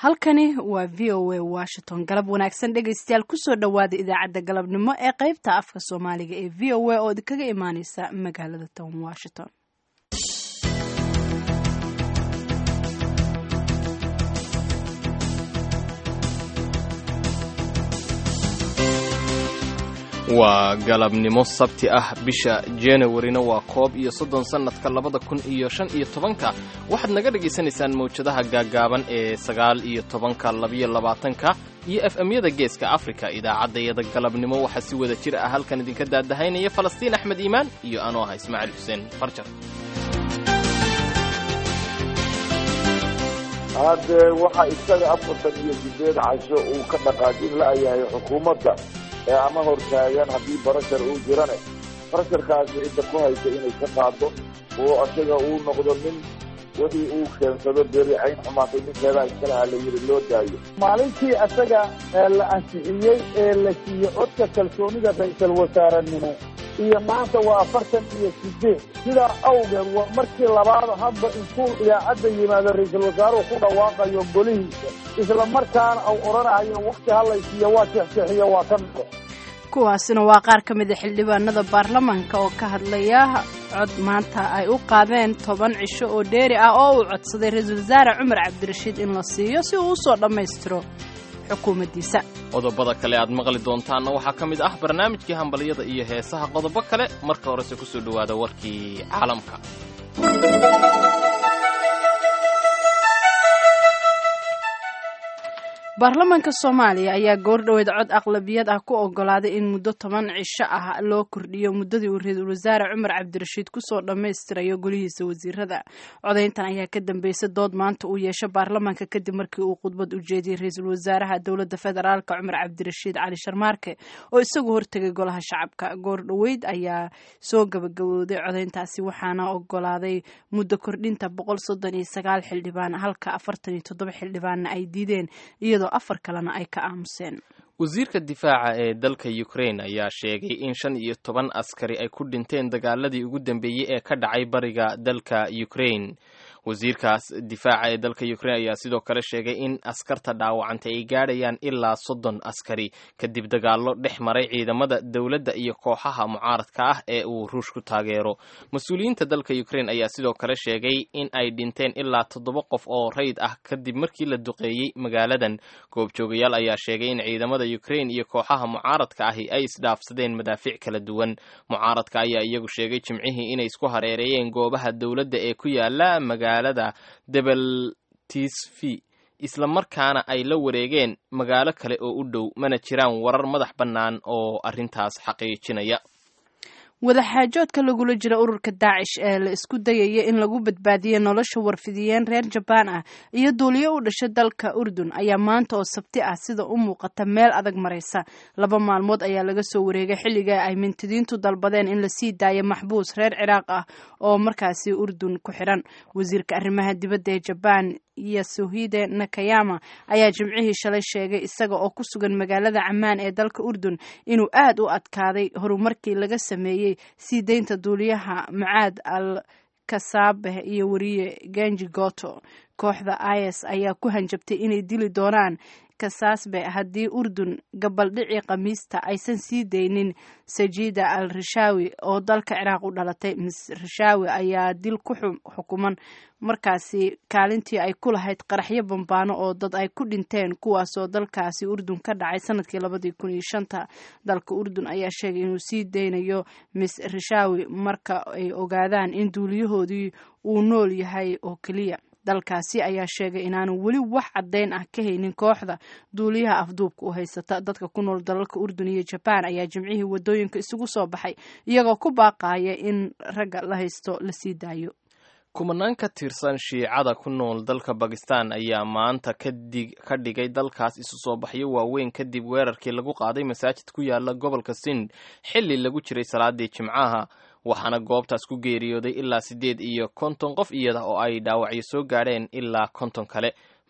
halkani waa v o a washington galab wanaagsan dhegaystayaal kusoo dhowaada idaacadda galabnimo ee qaybta afka soomaaliga ee v o a oo idinkaga imaaneysa magaalada town washington waa galabnimo sabti ah bisha januwarina waa koob iyo soddon sannadka labada kun iyo shan iyo tobanka waxaad naga dhagaysanaysaan mawjadaha gaaggaaban ee sagaal iyo tobanka labiyo labaatanka iyo f m-yada geeska afrika idaacaddayada galabnimo waxaa si wada jir ah halkan idinka daadahaynaya falastiin axmed iimaan iyo anoo ah ismaaciil xuseen farjar hadde waxa isaga afartan iyo sideed casho uu ka dhaqaajin la-yahay xukuumadda ee ama hortaagan haddii barashar uu jirane barasharkaasi cidda ku haysa inay ka qaado oo isaga uu noqdo nin wixii uu keensado beri cayn xumaatay ninkeedaa iskalaha la yidhi loo daayo maalintii isaga la ansixiyey ee la siiyey codka kalsoonida ra-iisal wasaarenimo iyo maanta waa afartan iyo sideed sidaa awgeed waa markii labaad hadba intuu idaacadda yimaado ra-iisal wasaaruhu ku dhawaaqayo golihiisa isla markaana uu odhanahayo wakti halaysiiyo waa jeexjeexiyo waa ka noqo kuwaasina waa qaar ka mida xildhibaanada baarlamaanka oo ka hadlaya cod maanta ay u qaadeen toban cisho oo dheeri ah oo uu codsaday ra-iisul wasaare cumar cabdirashiid in la siiyo si uu usoo dhammaystiro xukuumaddiisa qodobada kale aad maqli doontaanna waxaa ka mid ah barnaamijkii hambalyada iyo heesaha qodobo kale marka horese kusoo dhowaada warkii caalamka baarlamaanka soomaaliya ayaa goordhoweed cod aqlabiyad ah ku ogolaaday in muddo toban cisho ah loo kordhiyo muddadii uu ra-iisul wasaare cumar cabdirashiid kusoo dhammaystirayo golihiisa wasiirada codayntan ayaa ka dambeysay dood maanta uu yeesho baarlamaanka kadib markii uu khudbad u jeediyey ra-iisul wasaaraha dowladda federaalka cumar cabdirashiid cali sharmaarke oo isagu hortegay golaha shacabka goordhoweyd ayaa soo gabagabowday codayntaasi waxaana ogolaaday muddo kordhinta boqol soddon iyo sagaal xildhibaan halka afartan iyo toddoba xildhibaanna ay diideen iyadoo afar kalena ay ka aamuseen wasiirka difaaca ee dalka ukraine ayaa sheegay in shan iyo toban askari ay ku dhinteen dagaaladii ugu dambeeyey ee ka dhacay bariga dalka ukraine wasiirkaas difaaca ee dalka ukraine ayaa sidoo kale sheegay in askarta dhaawacantay ay gaadhayaan ilaa soddon askari kadib dagaallo dhex maray ciidamada dowladda iyo kooxaha mucaaradka ah ee uu ruush ku taageero mas-uuliyiinta dalka ukraine ayaa sidoo kale sheegay in ay dhinteen ilaa toddoba qof oo rayd ah kadib markii la duqeeyey magaaladan goobjoogayaal ayaa sheegay in ciidamada ukraine iyo kooxaha mucaaradka ahi ay isdhaafsadeen madaafiic kala duwan mucaaradka ayaa iyagu sheegay jimcihii inay isku hareereeyeen goobaha dowladda ee ku yaala magaalada debeltisvi isla markaana ay la wareegeen magaalo kale oo u dhow mana jiraan warar madax bannaan oo arrintaas xaqiijinaya wadaxaajoodka lagula jira ururka daacish ee la isku dayaya in lagu badbaadiyo nolosha warfidiyeen reer jabaan ah iyo duuliyo u dhasha dalka urdun ayaa maanta oo sabti ah sida u muuqata meel adag maraysa laba maalmood ayaa laga soo wareegay xilliga ay mintidiintu dalbadeen in lasii daayo maxbuus reer ciraaq ah oo markaasi urdun ku xidhan wasiirka arrimaha dibadda ee jabaan yasuhide nakayama ayaa jimcihii shalay sheegay isaga oo ku sugan magaalada camaan ee dalka urdun inuu aad u adkaaday horumarkii laga sameeyey sii deynta duuliyaha mucaad al kasaabeh iyo wariye ganji goto kooxda is ayaa ku hanjabtay inay dili doonaan kasaasbe haddii urdun gabaldhicii khamiista aysan sii deynin sajida al rishaawi oo dalka ciraaq u dhalatay mis rishaawi ayaa dil ku xukuman markaasi kaalintii ay ku lahayd qaraxyo bambaano oo dad ay ku dhinteen kuwaasoo dalkaasi urdun ka dhacay sanadkii labadii kun iyo shanta dalka urdun ayaa sheegay inuu sii deynayo mis rishaawi marka ay ogaadaan in duuliyahoodii uu nool yahay oo keliya dalkaasi ayaa sheegay inaanu weli wax caddayn ah ka haynin kooxda duuliyaha afduubka u haysata dadka ku nool dalalka urdun iyo jabaan ayaa jimcihii wadooyinka isugu soo baxay iyagoo ku baaqaya in ragga la haysto la sii daayo kumanaan ka tirsan shiicada ku nool dalka bakistan ayaa maanta ka dhigay dalkaas isu soo baxyo waaweyn kadib weerarkii lagu qaaday masaajid ku yaala gobolka sind xilli lagu jiray salaadii jimcaha waxaana goobtaas ku geeriyooday ilaa siddeed iyo konton qof iyada oo ay dhaawacyo soo gaadheen ilaa konton kale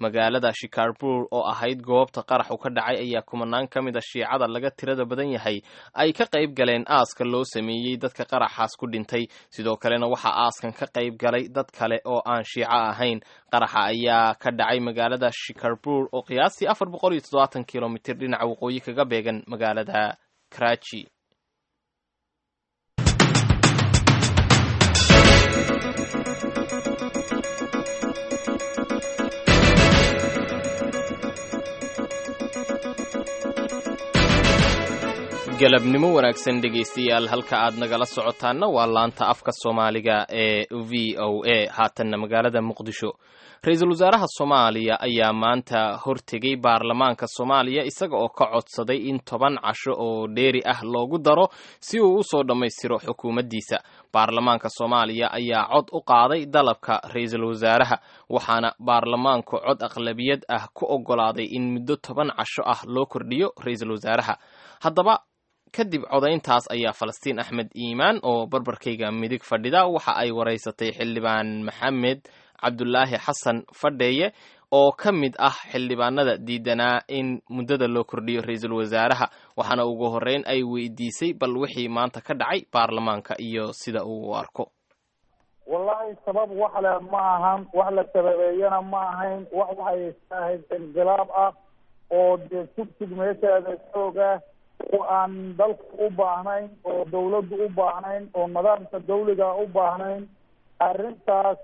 magaalada shikarbur oo ahayd goobta qaraxu ka dhacay ayaa kumanaan ka mid a shiicada laga tirada badan yahay ay ka qayb galeen aaska loo sameeyey dadka qaraxaas ku dhintay sidoo kalena waxaa aaskan ka qayb galay dad kale oo aan shiico ahayn qaraxa ayaa ka dhacay magaalada shikarbur oo qiyaastii afar boqol iyo toddobaatan kilomitir dhinaca waqooyi kaga beegan magaalada karachi galabnimo wanaagsan dhegaystayaal halka aad nagala socotaanna waa laanta afka soomaaliga ee v o a haatanna magaalada muqdisho ra-iisul wasaaraha soomaaliya ayaa maanta hortegay baarlamaanka soomaaliya isaga oo ka codsaday in toban casho oo dheeri ah loogu daro si uu u soo dhammaystiro xukuumaddiisa baarlamaanka soomaaliya ayaa cod u qaaday dalabka ra-iisul wasaaraha waxaana baarlamaanku cod aqlabiyad ah ku oggolaaday in muddo toban casho ah loo kordhiyo ra-iisul wasaaraha haddaba kadib codayntaas ayaa falastiin axmed iimaan oo barbarkayga midig fadhida waxa ay waraysatay xildhibaan maxamed cabdulaahi xasan fadheeye oo ka mid ah xildhibaanada diidanaa in muddada loo kordhiyo ra-iisul wasaaraha waxaana ugu horreyn ay weydiisay bal wixii maanta ka dhacay baarlamaanka iyo sida uu u arko wallaahi sabab wax le ma ahan wax la sababeeyana ma ahayn wax waxay ahayd inqilaab ah oo dee tugtug meesheeda xoog ah oo aan dalka u baahnayn oo dawladdu u baahnayn oo nidaamka dawliga u baahnayn arrintaas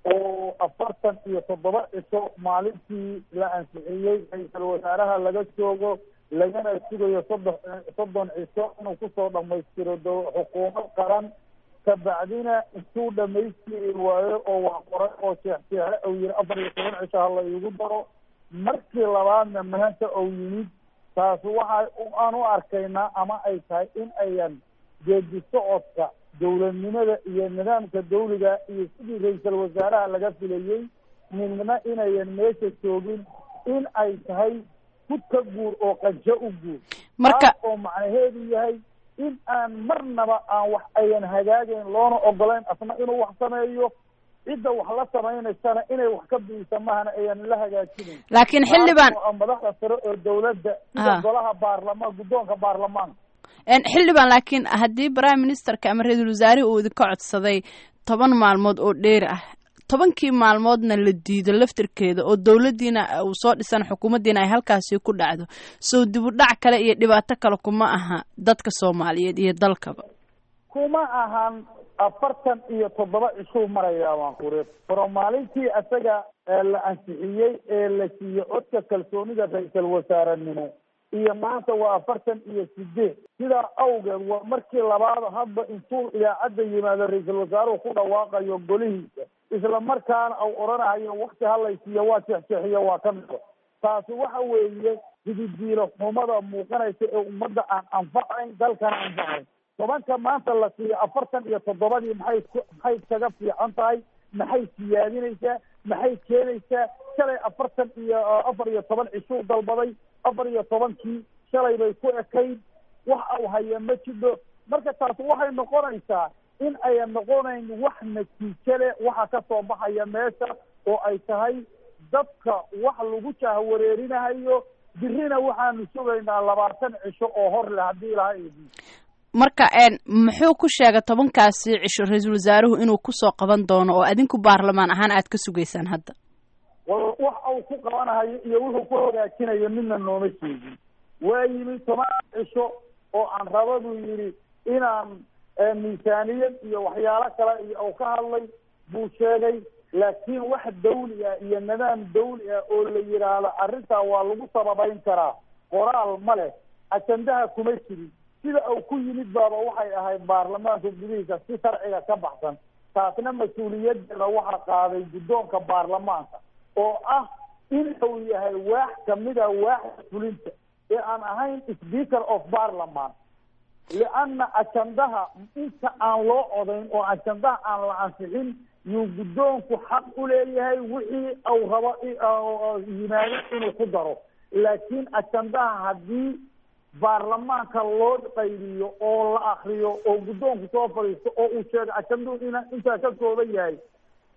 oo afartan iyo toddoba cisho maalintii la ansixiyey ra-iisul wasaaraha laga joogo lagana sugayo soddon soddon cisho inuu kusoo dhamaystiro xukuumad qaran kabacdina intuu dhamaystiri waayo oo wax qoray oo sheexsheexe ou yiri afar iyo toban cisho hala iigu daro markii labaadna maanta ou yimid taas waxa aan u arkaynaa ama ay tahay in ayan geedi socodka dowladnimada iyo nidaamka dawliga iyo sidii ra-iisul wasaaraha laga filayey midna inayan meesha joogin in ay tahay hud ka guur oo qanjo u guur marka oo macnaheedu yahay in aan marnaba aan wax ayan hagaagayn loona ogolayn asna inuu wax sameeyo cidda wax la samaynaysana inay wax ka biisa mahana ayan la hagaajinayn laakiin xildhibaan madaxda sare oo dawladda sida golaha baarlamaan guddoonka baarlamaanka xildhibaan laakiin haddii prime ministerka ama ra-iisul wasaarihi uu idinka codsaday toban maalmood oo dheeri ah tobankii maalmoodna la diido laftirkeeda oo dowladdiina uu soo dhisan xukuumaddiina ay halkaasi ku dhacdo sow dibudhac kale iyo dhibaato kale kuma aha dadka soomaaliyeed iyo dalkaba kuma ahan afartan iyo toddoba cishuu marayaa waan kuri faro maalintii isaga la ansixiyey ee la siiyey codka kalsoonida ra-iisul wasaarenimo iyo maanta waa afartan iyo sideed sidaa awgeed waa markii labaad hadba intuu idaacadda yimaado ra-iisul wasaaruhu ku dhawaaqayo golihiisa isla markaana au odhanahayo wakti halaysiiyo waa jeexjeexiyo waa ka mido taasi waxa weeye hididiilo xumada muuqanaysa ee ummadda aan anfacayn dalkana anfacayn tobanka maanta la siiyo afartan iyo toddobadii maxay maxay kaga fiican tahay maxay siyaadinaysaa maxay keenaysaa shalay afartan iyo afar iyo toban cishuu dalbaday afar iyo tobankii shalay bay ku ekayd wax au haya ma jidho marka taasi waxay noqonaysaa in ayan noqonayn wax natiijo leh waxa ka soo baxaya meesha oo ay tahay dadka wax lagu jahwareerinahayo birina waxaanu sugaynaa labaatan cisho oo hor leh haddii ilaha idi marka muxuu ku sheegay tobankaasi cisho ra-iisul wasaaruhu inuu kusoo qaban doono oo adinku baarlamaan ahaan aad ka sugaysaan hadda wax uu ku qabanahayo iyo wuxuu ku hagaajinayo midna nooma sheegin waa yimi toban cisho oo aan raba buu yidhi inaan miisaaniyad iyo waxyaalo kale iyo uu ka hadlay buu sheegay laakiin wax dawli ah iyo nidaam dawli ah oo la yidhaahdo arrintaa waa lagu sababayn karaa qoraal ma leh ajandaha kuma jirin sida uu ku yimid baaba waxay ahayd baarlamaanka gudihiisa si sharciga ka baxsan taasna mas-uuliyadeeda waxaa qaaday guddoonka baarlamaanka oo ah in uu yahay waax kamida waaxda fulinta ee aan ahayn speaker of parliament lianna ajandaha inta aan loo codayn oo ajandaha aan la ansixin yuu guddoonku xaq u leeyahay wixii uu rabo yimaado inuu ku daro laakiin ajandaha haddii baarlamaanka loo qaybiyo oo la akriyo oo guddoonku soo fadhiisto oo uu sheego ajanduhu ina intaa ka kooban yahay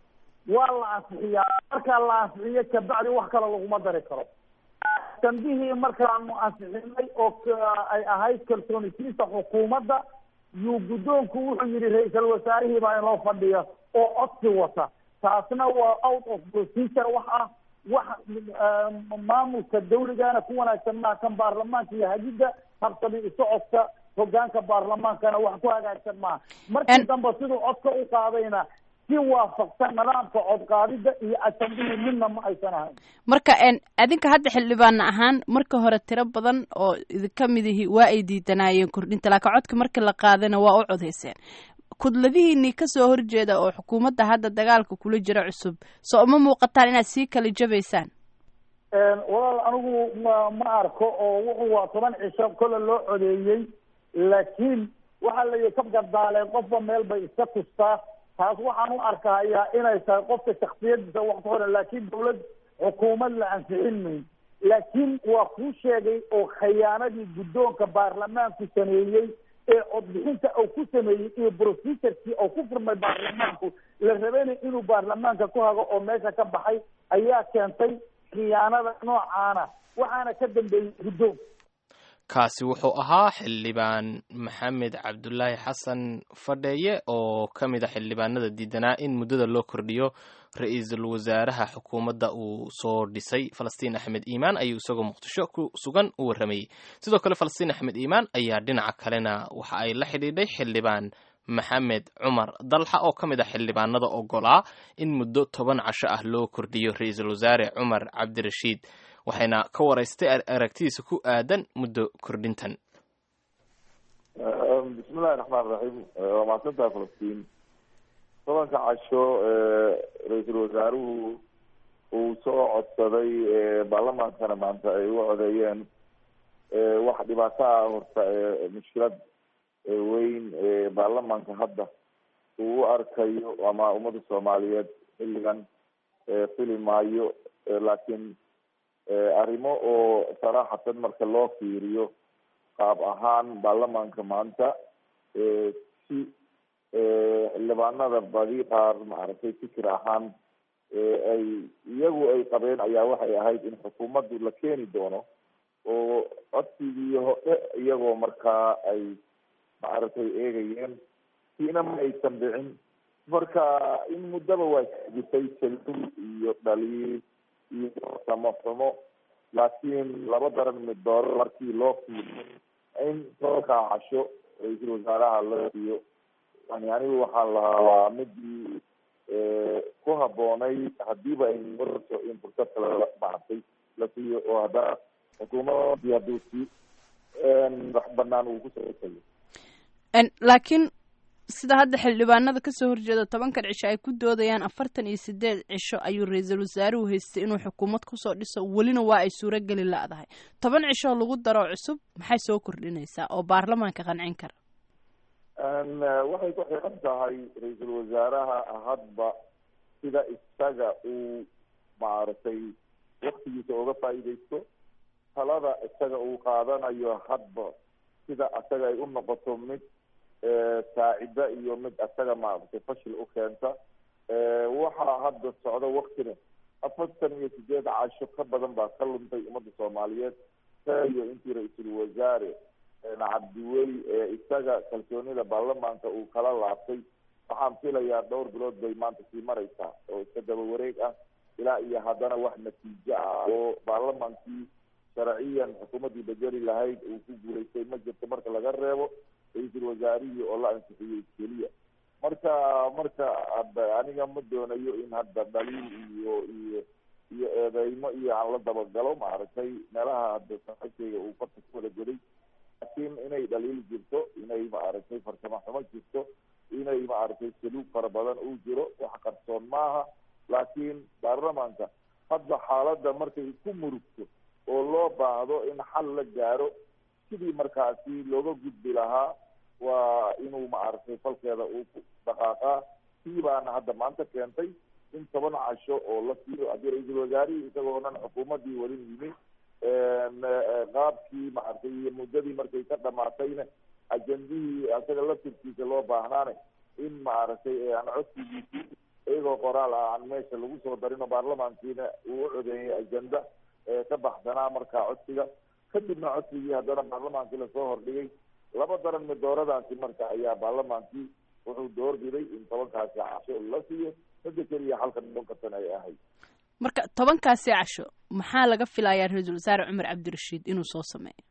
waa la ansixiyaa markaa la ansixiyo kabacdi wax kale laguma dari karo dambihii markaanu ansixinay oo ay ahayd kalsoonisiinta xukuumadda yuu guddoonku wuxuu yidhi ra-iisal wasaarihii baa inoo fadhiya oo codsi wata taasna waa out of procedure wax ah wax maamulka dawligana ku wanaagsan maa kan baarlamaanka iyo hagidda habsami usocodka hogaanka baarlamaankana wax ku hagaagsan maaha markii dambe siduu codka u qaadayna si waafaqsan nidaamka codqaadida iyo asambihii midna ma aysan ahayn marka adinka hadda xildhibaana ahaan marka hore tiro badan oo idinka midihi waa ay diidanaayeen kordhinta laakiin codka markii la qaadayna waa u codayseen kudladihiinii kasoo horjeeda oo xukuumadda hadda dagaalka kula jira cusub soo uma muuqataan inaad sii kala jabaysaan walaal anigu ma ma arko oo wuxuu waa toban cisho kolle loo codeeyey laakiin waxaa la yihi kabgardaaleen qofba meel bay iska tustaa taas waxaan u arkahayaa inay tahay qofka shaksiyadiisa wax ku xiran laakiin dawlad xukuumad la ansixin mayn laakiin waa kuu sheegay oo khiyaanadii guddoonka baarlamaanku sameeyey ee codbixinta uu ku sameeyey iyo procesurkii oo ku furmay baarlamaanku la rabanay inuu baarlamaanka ku hago oo meesha ka baxay ayaa keentay khiyaanada noocaana waxaana ka dambeeyey guddoon kaasi wuxuu ahaa xildhibaan maxamed cabdulaahi xasan fadheeye oo ka mid a xildhibaanada diidanaa in muddada loo kordhiyo ra-iisul wasaaraha xukuumadda uu soo dhisay falastiin axmed iimaan ayuu isagoo muqdisho ku sugan u warramayey sidoo kale falastiin axmed iimaan ayaa dhinaca kalena waxa ay la xidhiidhay xildhibaan maxamed cumar dalxa oo ka mid ah xildhibaanada ogolaa in muddo toban casho ah loo kordhiyo ra-iisul wasaare cumar cabdirashiid waxayna ka waraystay aragtidiisa ku aadan muddo kordhintan bismillahi raxmaan raxiim waa mahadsantaha falastiin tobanka casho ra-iisul wasaaruhu uu soo codsaday baarlamaankana maanta ay u codeeyeen wax dhibaato ah horta mushkilad weyn baarlamaanka hadda uu u arkayo ama ummadda soomaaliyeed xilligan fili maayo laakiin arrimo oo saraaxatan marka loo fiiriyo qaab ahaan baarlamaanka maanta si xildhibaanada badi qaar maaragtay fikir ahaan ay iyagu ay qabeen ayaa waxay ahayd in xukuumaddu la keeni doono oo codsigii hore iyagoo markaa ay maaragtay eegayeen siina ma aysan dhicin marka in muddaba waa jirtay salul iyo dhaliil iyo samaxumo laakiin laba daran mid dooro markii loo fiiriyo in tobankaa casho ra-iisul wasaaraha la siiyo yani anigu waxaan lahaa waa midii ku haboonay hadiiba ay marto in fursad kale maaragtay la siiyo oo haddana xukuumadii hadduu si wax banaan uu kusoo laakiin sida hadda xildhibaanada kasoo horjeeda tobankan cisho ay ku doodayaan afartan iyo sideed cisho ayuu ra-iisul wasaaruhu haystay inuu xukuumad kusoo dhiso welina waa ay suurogeli la-dahay toban cishoo lagu daro cusub maxay soo kordhinaysaa oo baarlamaanka qancin kara waxay ku xiran tahay ra-iisul wasaaraha hadba sida isaga uu maaragtay waktigiisa uga faa'iidaysto talada isaga uu qaadanayo hadba sida isaga ay u noqoto mid saacida iyo mid isaga maaragtay fashil u keenta waxaa hadda socda waktina afartan iyo sideed casho ka badan baa ka luntay ummadda soomaaliyeed iyo intii ra-iisul wasaare cabdiweli isaga kalsoonida baarlamaanka uu kala laabtay waxaan filayaa dhowr bilood bay maanta sii mareysaa oo iska daba wareeg ah ilaa iyo haddana wax natiijo ah oo baarlamaankii sharciyan xukuumaddii bedeli lahayd uu ku guulaystay ma jirto marka laga reebo ra-iisul wasaarihii oo la ansixiyey keliya marka marka aniga ma doonayo in hadda dhaliil iyo iyo iyo eedeymo iyo aan la dabagalo maaragtay meelaha hadda saaxiibkayga uu farta ku wada goday laakiin inay dhaliil jirto inay maaragtay farsamo xumo jirto inay maaragtay saluug fara badan uu jiro wax qarsoon maaha laakiin baarlamaanka hadda xaaladda markay ku murugto oo loo baahdo in xal la gaaro sidii markaasi looga gudbi lahaa waa inuu maaragtay falkeeda uu ku dhaqaaqaa sii baana hadda maanta keentay in toban casho oo la siiyo haddii ra-iisul wasaarihii isagoonan xukuumaddii walin yimi qaabkii maaragtay iyo muddadii markay ka dhamaatayna ajendihii isaga laftirkiisa loo baahnaane in maaragtay aan codsigiisii iyagoo qoraal ah aan meesha lagu soo darin oo baarlamaankiina uu u codeeyey ajenda ka baxsanaa markaa codsiga kadibna codsigii haddana baarlamaankii lasoo hordhigay laba daran midooradaasi marka ayaa baarlamaankii wuxuu doorbiday in tobankaasi casho la siiyo midda keliya halka tobanka sano ay ahayd marka tobankaasi casho maxaa laga filayaa ra-iisul wasaare cumar cabdirashiid inuu soo sameeyo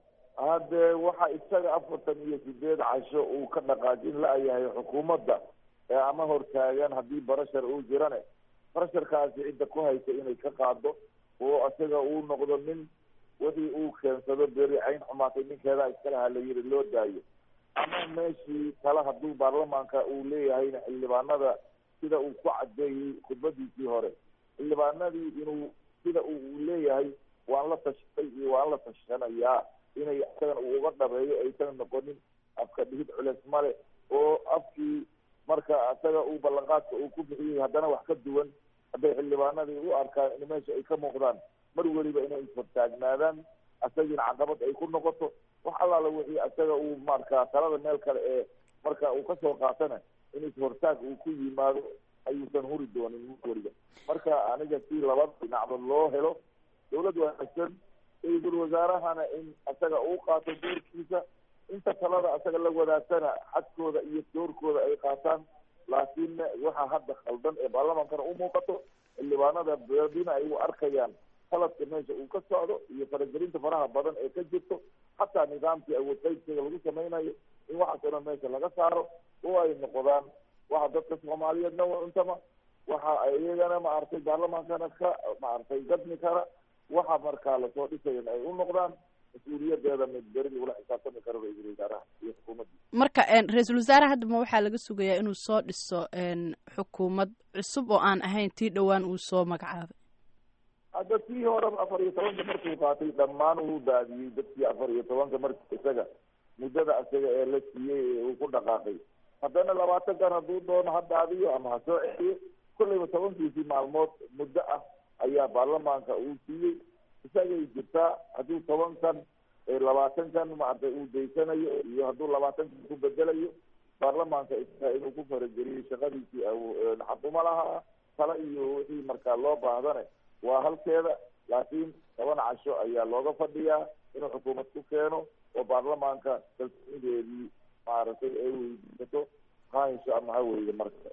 hadde waxa isaga afartan iyo sideed casho uu ka dhaqaajin la-yahay xukuumadda ee ama hortaagan haddii barashar uu jirane barasharkaasi cidda ku haysa inay ka qaado oo isaga uu noqdo nin wixii uu keensado beri cayn xumaatay ninkeedaa iskalaha la yiri loo daayo ama meeshii kale hadduu baarlamaanka uu leeyahayna xildhibaanada sida uu ku cadeeyey khudbadiisii hore xildhibaanadii inuu sida uu leeyahay waan la tashtay iyo waan la tashanayaa inay isagan uu uga dhabeeyo aysan noqonin afka dhihid culeys male oo afkii marka isaga uu ballanqaadka uu ku bixiyey haddana wax ka duwan hadday xildhibaanadii u arkaan in meesha ay ka muuqdaan mar weliba inay isfartaagnaadaan isagiina caqabad ay ku noqoto wax allaala wixii isaga uu marka talada meel kale ee marka uu kasoo qaatana in ishortaag uu ku yimaado ayuusan huri doonin mar weliba marka aniga si labada dhinacba loo helo dawlad wanaagsan ra-iisul wasaarahana in isaga uu qaato doorkiisa inta talada isaga la wadaagtana xadkooda iyo doorkooda ay qaataan laakiin waxa hadda khaldan ee baarlamaankana u muuqato xildhibaanada beedina ay u arkayaan qaladka meesha uu ka socdo iyo faragelinta faraha badan ee ka jirto xataa nidaamkii awood qaybsiga lagu samaynayo in waxaas oo dhan meesha laga saaro oo ay noqdaan waxa dadka soomaaliyeedna untama waxa iyagana maaragtay baarlamaankana ka maaragtay gadmi kara waxa markaa lasoo dhisayan ay u noqdaan mas-uuliyadeeda mid beri lagula xisaabtami karo ra-iisul wasaaraha iyo xukuumadda marka ra-iisul wasaare haddaba waxaa laga sugayaa inuu soo dhiso xukuumad cusub oo aan ahayn tii dhowaan uu soo magacaabay hadda tii horeba afar iyo tobanka markuu qaatay dhammaan uu daadiyey dadkii afar iyo tobanka marki isaga muddada isaga ee la siiyey ee uu ku dhaqaaqay haddana labaatan kan hadduu doono ha daadiyo ama ha soo celiyo kolleyba tobankiisii maalmood muddo ah ayaa baarlamaanka uu siiyey isagay jirtaa hadduu toban kan labaatan kan maaragtay uu daysanayo iyo hadduu labaatan kan ku bedelayo baarlamaanka isaga inuu ku farageliyo shaqadiisii xaquma lahaa tala iyo wixii markaa loo baahdane waa halkeeda laakiin toban casho ayaa looga fadhiyaa inuu xukuumad ku keeno oo baarlamaanka kalsoonideedii maaragtay ay weydiisato haansho ama ha weyda marka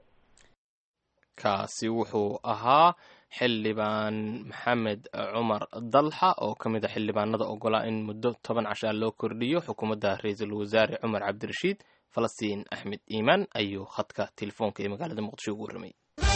kaasi wuxuu ahaa xildhibaan maxamed cumar dalxa oo ka mid a xildhibaanada ogolaa in muddo toban cashaa loo kordhiyo xukuumadda ra-iisul wasaare cumar cabdirashiid falastiin axmed iimaan ayuu khadka telefoonka ee magaalada muqdisho ugu warramay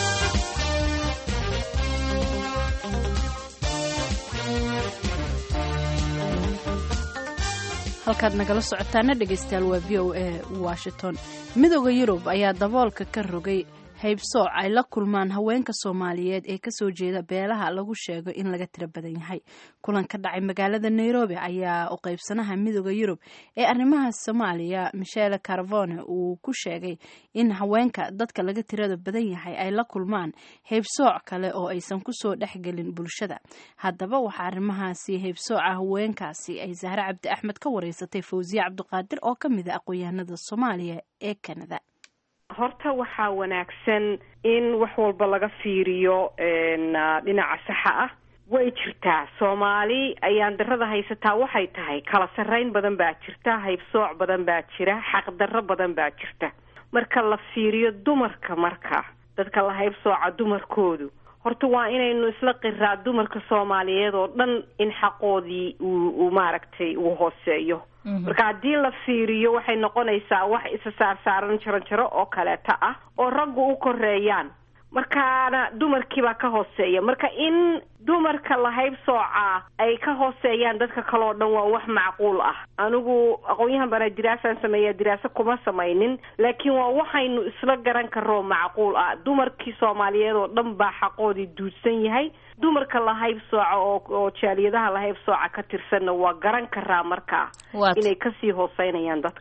halkaad nagala socotaana dhegaystayaal waa v o a washington midooda yurub ayaa daboolka ka rogay haybsooc ay la kulmaan haweenka soomaaliyeed ee kasoo jeeda beelaha lagu sheego in laga tiro badan yahay kulan ka dhacay magaalada nairobi ayaa u qaybsanaha midooda yurub ee arrimaha soomaaliya michele carvone uu ku sheegay in haweenka dadka laga tirada badan yahay ay la kulmaan haybsooc kale oo aysan kusoo dhexgelin bulshada haddaba waxaa arrimahaasi haybsooca haweenkaasi ay zahre cabdi axmed ka wareysatay fawsiye cabdiqaadir oo ka mid a aqoon-yahanada soomaaliya ee canada horta waxaa wanaagsan in wax walba laga fiiriyo dhinaca saxa ah way jirtaa soomaali ayaan darada haysataa waxay tahay kala sarreyn badan baa jirta haybsooc badan baa jira xaqdarro badan baa jirta marka la fiiriyo dumarka marka dadka la haybsooca dumarkoodu horta waa inaynu isla qiraa dumarka soomaaliyeed oo dhan in xaqoodii uu maaragtay uu hooseeyo marka haddii la fiiriyo waxay noqonaysaa wax isa saarsaaran jaranjaro oo kaleeta ah oo raggu u koreeyaan markaana dumarkiibaa ka hooseeya marka in dumarka la haybsoocaa ay ka hooseeyaan dadka kale oo dhan waa wax macquul ah anigu aqoon-yahan bana diraasaan sameeya diraaso kuma samaynin laakiin waa waxaynu isla garan karoo macquul ah dumarkii soomaaliyeed oo dhan baa xaqoodii duudsan yahay dumarka la haybsooca oo oo jaaliyadaha la haybsooca ka tirsanna waa garan karaa markaa inay kasii hooseynayaan dadka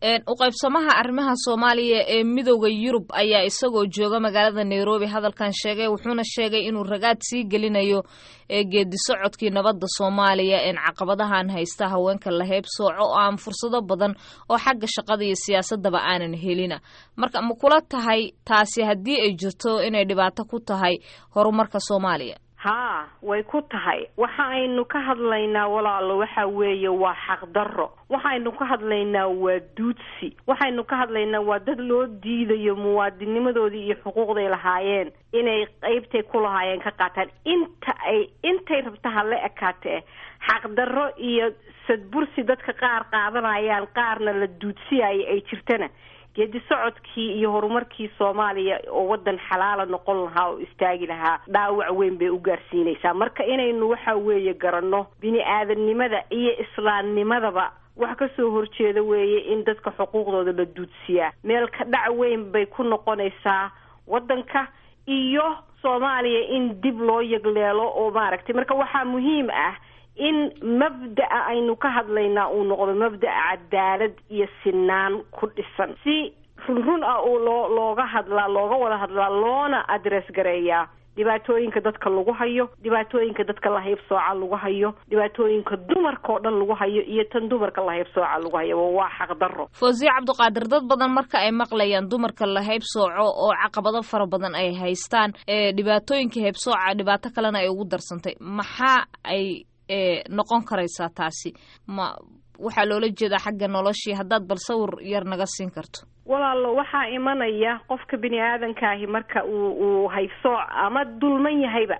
u qaybsamaha arrimaha soomaaliya ee midooda yurub ayaa isagoo jooga magaalada nairobi hadalkan sheegay wuxuuna sheegay inuu ragaad sii gelinayo ee geedi socodkii nabadda soomaaliya een caqabadahan haysta haweenka la heeb sooco oo aan fursado badan oo xagga shaqada iyo siyaasadaba aanan helina marka ma kula tahay taasi haddii ay jirto inay dhibaato ku tahay horumarka soomaaliya haa way ku tahay waxa aynu ka hadlaynaa walaalo waxa weeye waa xaqdarro waxaynu ka hadlaynaa waa duudsi waxaynu ka hadlaynaa waa dad loo diidayo muwaadinimadoodii iyo xuquuqday lahaayeen inay qeybtay ku lahaayeen ka qaataan inta ay intay rabta ha la ekaatee xaqdarro iyo sadbursi dadka qaar qaadanayaan qaarna la duudsiyayo ay jirtana geedi socodkii iyo horumarkii soomaaliya oo wadan xalaala noqon lahaa oo istaagi lahaa dhaawac weyn bay u gaarsiinaysaa marka inaynu waxa weeye garanno bini aadamnimada iyo islaamnimadaba wax ka soo horjeeda weeye in dadka xuquuqdooda la duudsiyaa meel ka dhac weyn bay ku noqonaysaa wadanka iyo soomaaliya in dib loo yagleelo oo maaragtay marka waxaa muhiim ah in mabda'a aynu ka hadlaynaa uu noqdo mabda'a cadaalad iyo sinaan ku dhisan si run run ah oo loo looga hadlaa looga wada hadlaa loona adress gareeyaa dhibaatooyinka dadka lagu hayo dhibaatooyinka dadka lahayb sooca lagu hayo dhibaatooyinka dumarka oo dhan lagu hayo iyo tan dumarka lahayb sooca lagu hayo waa xaqdarro fawsiye cabdiqaadir dad badan marka ay maqlayaan dumarka la hayb sooco oo caqabado fara badan ay haystaan ee dhibaatooyinka hayb sooca dhibaato kalena ay ugu darsantay maxaa ay noqon karaysaa taasi ma waxaa loola jeedaa xagga noloshii haddaad bal sawir yar naga siin karto walaalo waxaa imanaya qofka bini aadankaahi marka uu uu haysooc ama dulman yahayba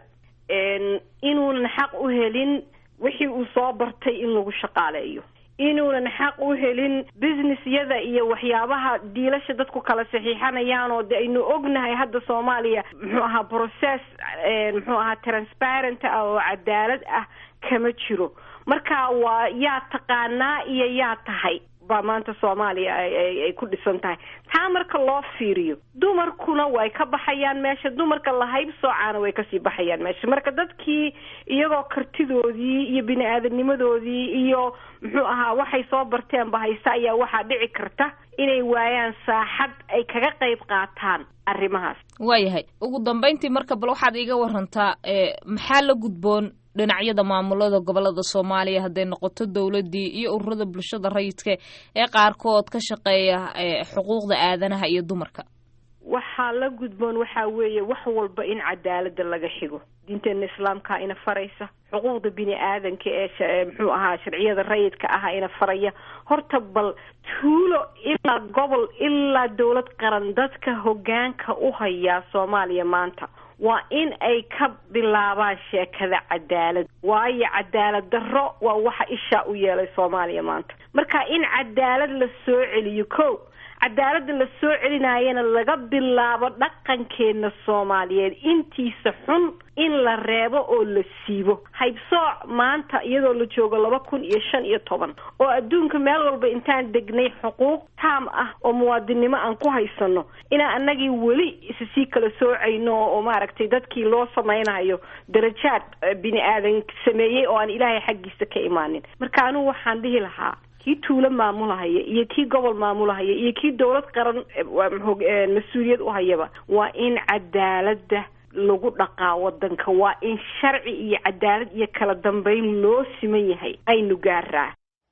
inuunan xaq u helin wixii uu soo bartay in lagu shaqaaleeyo inuunan xaq u helin businessyada iyo waxyaabaha diilasha dadku kala saxiixanayaan oo de aynu ognahay hadda soomaaliya muxuu ahaa process muxuu ahaa transparent ah oo cadaalad ah kama jiro marka waa yaa taqaanaa iyo yaa tahay baa maanta soomaaliya ay ku dhisan tahay taa marka loo fiiriyo dumarkuna way ka baxayaan meesha dumarka lahayb soocaana way kasii baxayaan meesha marka dadkii iyagoo kartidoodii iyo bini aadamnimadoodii iyo muxuu ahaa waxay soo barteenba haysta ayaa waxaa dhici karta inay waayaan saaxad ay kaga qayb qaataan arrimahaas waayahay ugu dambeyntii marka bal waxaad iiga warantaa maxaa la gudboon dhinacyada maamulada gobolada soomaaliya hadday noqoto dowladii iyo ururada bulshada rayidka ee qaarkood ka shaqeeya xuquuqda aadanaha iyo dumarka waxaa la gudboon waxaa weeye wax walba in cadaalada laga xigo diinteena islaamkaa ina faraysa xuquuqda bini aadanka ee muxuu ahaa sharciyada rayidka aha ina faraya horta bal tuulo ilaa gobol ilaa dowlad qaran dadka hogaanka u hayaa soomaaliya maanta waa in ay ka bilaabaan sheekada cadaalad waayo cadaalad darro waa waxa ishaa u yeelay soomaaliya maanta marka in cadaalad la soo celiyo ko cadaaladda la soo celinayana laga bilaabo dhaqankeena soomaaliyeed intiisa xun in la reebo oo la siibo haybsooc maanta iyadoo la joogo laba kun iyo shan iyo toban oo adduunka meel walba intaan degnay xuquuq taam ah oo muwaadinnimo aan ku haysano inaan annagii weli issii kala soocayno oo maaragtay dadkii loo samaynayo darajaad bini aadan sameeyey oo aan ilaahay xaggiisa ka imaanin marka anugu waxaan dhihi lahaa kii tuulo maamulahaya iyo kii gobol maamulahaya iyo kii dowlad qaran mas-uuliyad u hayaba waa in cadaaladda lagu dhaqaa wadanka waa in sharci iyo cadaalad iyo kala dambeyn loo siman yahay aynu gaaraa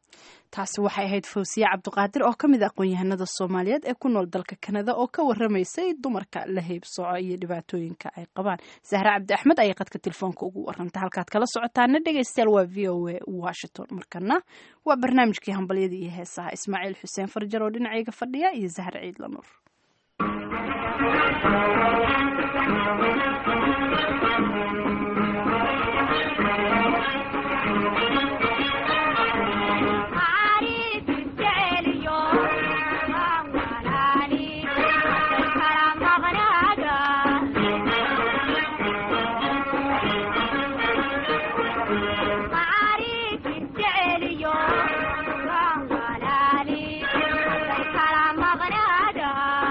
taasi waxay ahayd fawsiye cabdiqaadir oo ka mid a aqoon-yahanada soomaaliyeed ee ku nool dalka kanada oo ka waramaysay dumarka la heybsooco iyo dhibaatooyinka ay qabaan sahre cabdi axmed ayay qadka telefoonka ugu warantay halkaad kala socotaana dhegeystayaal waa v o a washington markana waa barnaamijkii hambalyada iyo heesaha ismaaciil xuseen farjar oo dhinacayga fadhiya iyo zahre ciidla nuur Kala magnada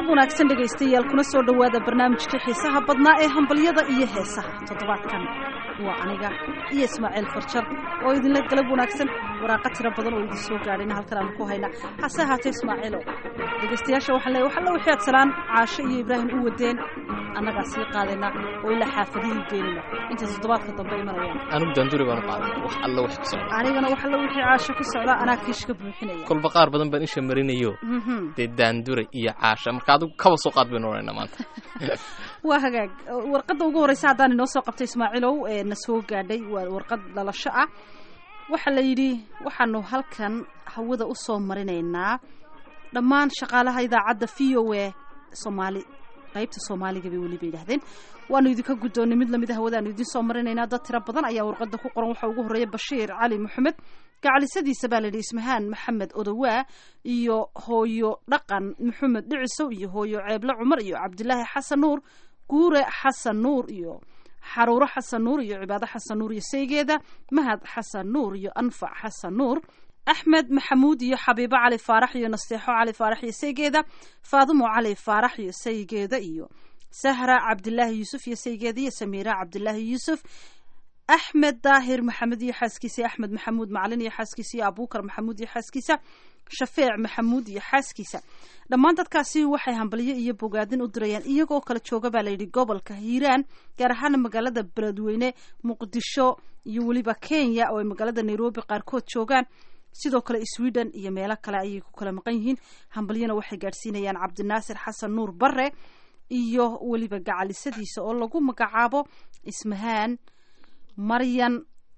galab wanaagsan dhegaystayaal kuna soo dhowaada barnaamijkii xiisaha badnaa ee hambalyada iyo heesaha toddobaadkan waa aniga iyo ismaaciil farjar oo idinla galab wanaagsan waraaqa tiro badan oo idin soo gaadhayna halkan aanu ku haynaa hase ahaatee ismaaciilo dhegaystayaasha waxaan leeyahay waxalla wixii aad salaan caasho iyo ibraahim u wadeen annagaa sii qaadayna oo ilaa xaafadihii geenina intay toddobaadka dambe imanayaan anigu daanduri baan u qaaday wax alla wax ku socda anigana waxalla wixii caasho ku socda anaa kiish ka buuxinaya kolba qaar badan baan isha marinayo dee daandure iyo caasha marka adigu kaba soo qaad baynu oranayna maanta waa hagaag warqadda ugu horreysa haddaan inoo soo qabtay ismaaciilow ee na soo gaadhay waa warqad dhalasho ah waxaa la yidhi waxaanu halkan hawada u soo marinaynaa dhammaan shaqaalaha idaacadda v o a soomaali qaybta soomaaliga bay weliba yidhahdeen waanu idinka guddoonnay mid lamid a hawadaanu idiin soo marinaynaa dad tiro badan ayaa warqadda ku qoran waxaa ugu horreeya bashiir cali maxamed gacalisadiisa baa layidhi ismahaan maxamed odowaa iyo hooyo dhaqan maxamed dhicisow iyo hooyo ceeble cumar iyo cabdilaahi xasan nuur guure xasan nuur iyo xaruuro xasan nuur iyo cibaado xasan nuur iyo saygeeda mahad xasan nuur iyo anfac xasan nuur axmed maxamuud iyo xabiibo cali faarax iyo nasteexo cali faarax iyo saygeeda faadumo cali faarax iyo saygeeda iyo sahra cabdilaahi yuusuf iyo saygeeda iyo samiira cabdilaahi yuusuf axmed daahir maxamed iyo xaaskiisa axmed maxamuud macalin iyo xaaskiisa iyo abuukar maxamuud iyo xaaskiisa shafeec maxamuud iyo xaaskiisa dhammaan dadkaasi waxay hambalyo iyo bogaadin u dirayaan iyagoo kala jooga baa layidhi gobolka hiiraan gaar ahaana magaalada beledweyne muqdisho iyo weliba kenya oo ay magaalada nairobi qaarkood joogaan sidoo kale sweden iyo meelo kale ayay ku kala maqan yihiin hambalyana waxay gaadhsiinayaan cabdinaasir xasan nuur bare iyo weliba gacalisadiisa oo lagu magacaabo ismahaan maryan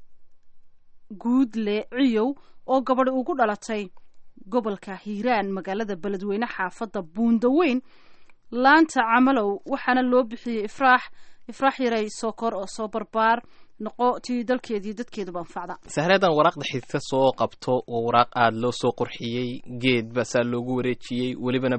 guudle ciyow oo gabadhi ugu dhalatay gobolka hiiraan magaalada beledweyne xaafadda buundaweyn laanta camalow waxaana loo bixiyey ifraax ifraax yaray sokor oo soo barbaar noqo tii dalkeediiyo dadkeeduba anfacda sahreedan waraaqda xidka soo qabto oo waraaq aada loo soo qurxiyey geed basaa loogu wareejiyey welibana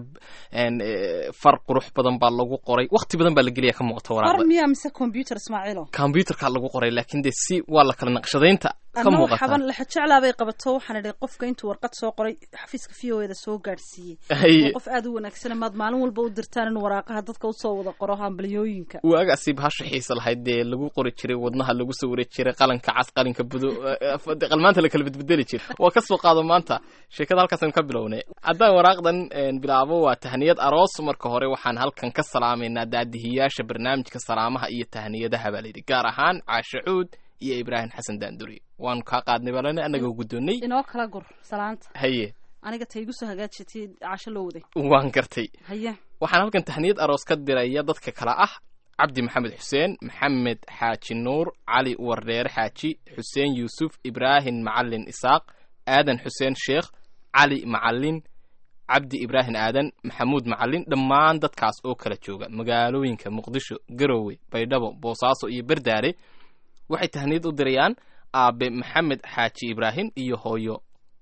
far qurux badan baa lagu qoray wakti badan baa la geliya ka muuqata far waraaqda miyaa mise combyuter ismaaciilo combyuterkaa lagu qoray laakiin dee si waa la kala naqshadaynta ka anoo muuqata xaban lexajeclaa bay qabato waxaan idhi qofka intuu warqad soo qoray xafiiska v o eda soo gaadhsiiyey Haye. waa qof aada u wanaagsan maad maalin walba u dirtaan in waraaqaha dadka usoo wada qoro hambalyooyinka waagaasi bahasha xiisa lahayd dee lagu qori jiray wadnaha lagu sawiri jiray qalanka cas qalinka budo eh, qalmaanta la kala bedbedeli jiray waa ka soo qaado maanta sheekada halkaasaan ka bilownay haddaan waraaqdan een, bilaabo waa tahniyad aroos marka hore waxaan halkan ka salaamaynaa daadihiyaasha barnaamijka salaamaha iyo tahniyadaha baa layidhi gaar ahaan caashe cuud iyo ibraahim xasan daanduri waanu kaa qaadnay balane annagoo guddoonnay inoo kala gur salaanta haye aniga ta igu soo hagaajatay casho loo waday waan gartay haye waxaan halkan tahniyad aroos ka diraya dadka kale ah cabdi maxamed xuseen maxamed xaaji nuur cali wardheere xaaji xuseen yuusuf ibraahim macalin isaaq aadan xuseen sheekh cali macalin cabdi ibraahim aadan maxamuud macalin dhammaan dadkaas oo kala jooga magaalooyinka muqdisho garowe baydhabo boosaaso iyo berdaare waxay tahniyad u dirayaan aabe maxamed xaaji ibraahim iyo hooyo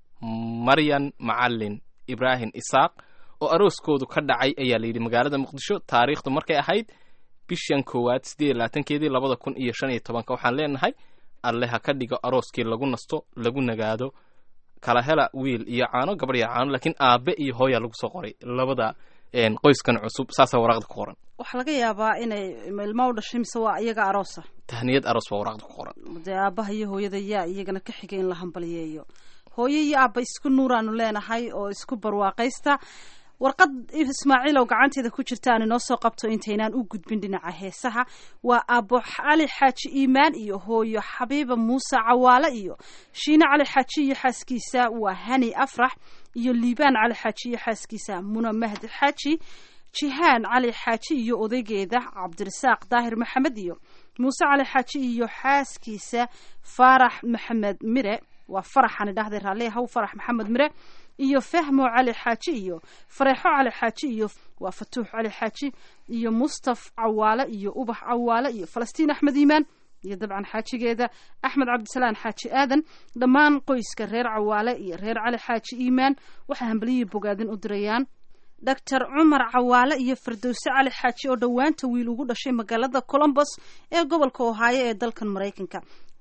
maryan macalin ibraahim isaaq oo arooskoodu ka dhacay ayaa layidhi magaalada muqdisho taariikhdu markay ahayd bishan koowaad siddeed iyo labaatankeedii labada kun iyo shan iyo tobanka waxaan leenahay alle ha ka dhigo arooskii lagu nasto lagu nagaado kala hela wiil iyo caano gabadh iyo caano laakiin aabe iyo hooyaa lagu soo qoray labada een, qoyskan cusub saasaa waraaqda ku qoran waxaa laga yaabaa inay ilmo u dhashay mise waa iyaga aroosa tahniyad aroos baa waraaqda ku qoran dee aabbaha iyo hooyada yaa iyagana ka xigay in la hambalyeeyo hooyo iyo aabba isku nuuraanu leenahay oo isku barwaaqaysta warqad ismaaciil oo gacanteeda ku jirta aan inoo soo qabto intaynaan u gudbin dhinaca heesaha waa aabo cali xaaji iimaan iyo hooyo xabiiba muuse cawaale iyo shiine cali xaaji iyo xaaskiisa waa hani afrax iyo liibaan cali xaaji iyo xaaskiisa muna mahdi xaaji jihaan cali xaaji iyo odaygeeda cabdirasaaq daahir maxamed iyo muuse cali xaaji iyo xaaskiisa faarax maxamed mire waa faraxani dhahday raalli haw farax maxamed mire iyo fahmo cali xaaji iyo fareexo cali xaaji iyo waa fatuux cali xaaji iyo mustaf cawaale iyo ubax cawaale iyo falastiin axmed iimaan iyo dabcan xaajigeeda axmed cabdisalaan xaaji aadan dhammaan qoyska reer cawaale iyo reer cali xaaji iimaan waxay hambaliyii bogaadin u dirayaan doctor cumar cawaale iyo firdowse cali xaaji oo dhowaanta wiil ugu dhashay magaalada colombos ee gobolka ohaayo ee dalkan maraykanka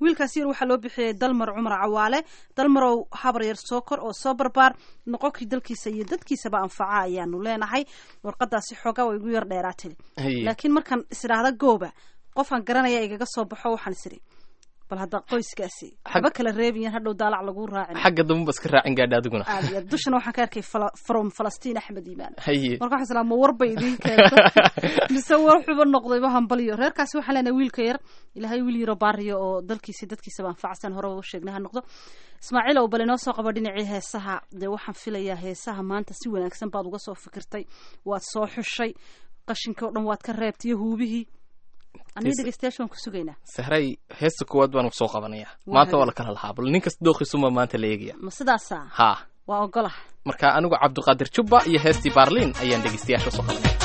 wiilkaas yar waxaa loo bixiyey dalmar cumar cawaale dalmarow habar yar soo kor oo soo barbaar noqonkii dalkiisa iyo dadkiisaba anfaca ayaanu leenahay warqadaasi xoogaa way igu yar dheeraatay haye laakiin markaan isdhaahda gooba qofaan garanaya igaga soo baxo waxaan is idhi bal hadda qoyskaasi waxba kala reebiyan hadhow daalac lagu raacin xagga dambe ba iska raacin gaadha adiguna aad iyo aad dushana waxaan ka arkay fala- from falastiin axmed iimaan haye marka waxaan islaa ma warba idiin keento mise war xuba noqdayba hambaliyo reerkaasi waxaan leenahay wiilka yar ilaahay wiil yaro baariyo oo dalkiisi dadkiisaba anfacsan horeba u sheegnay ha noqdo ismaaciil ow bal inoo soo qabo dhinacii heesaha dee waxaan filayaa heesaha maanta si wanaagsan baad uga soo fikirtay waad soo xushay qashinkii oo dhan waad ka reebtay iyo huubihii aniga Hees- dhegeystayaasha waan ku sugaynaa sahray heesta koowaad baan soo qabanaya Waa maanta waa hagaag. la kala lahaa bal nin kasta dooqiisuma maanta la eegaya ma sidaasaa haa waa ogolah marka anigu cabdiqaadir jubba iyo heestii baarliin ayaan dhegeystayaasha soo qabanaya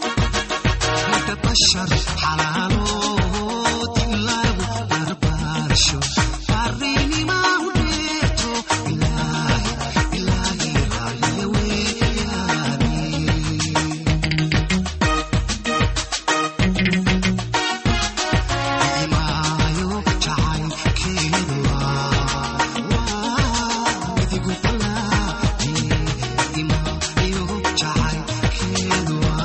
بشر حلاله تلاقوا بربرشو فريني ما وديته إلهي إلهي غالي وياني إيمايو جعل كيدوا وذيقوا طلعتي إيمايو جعل كيدوا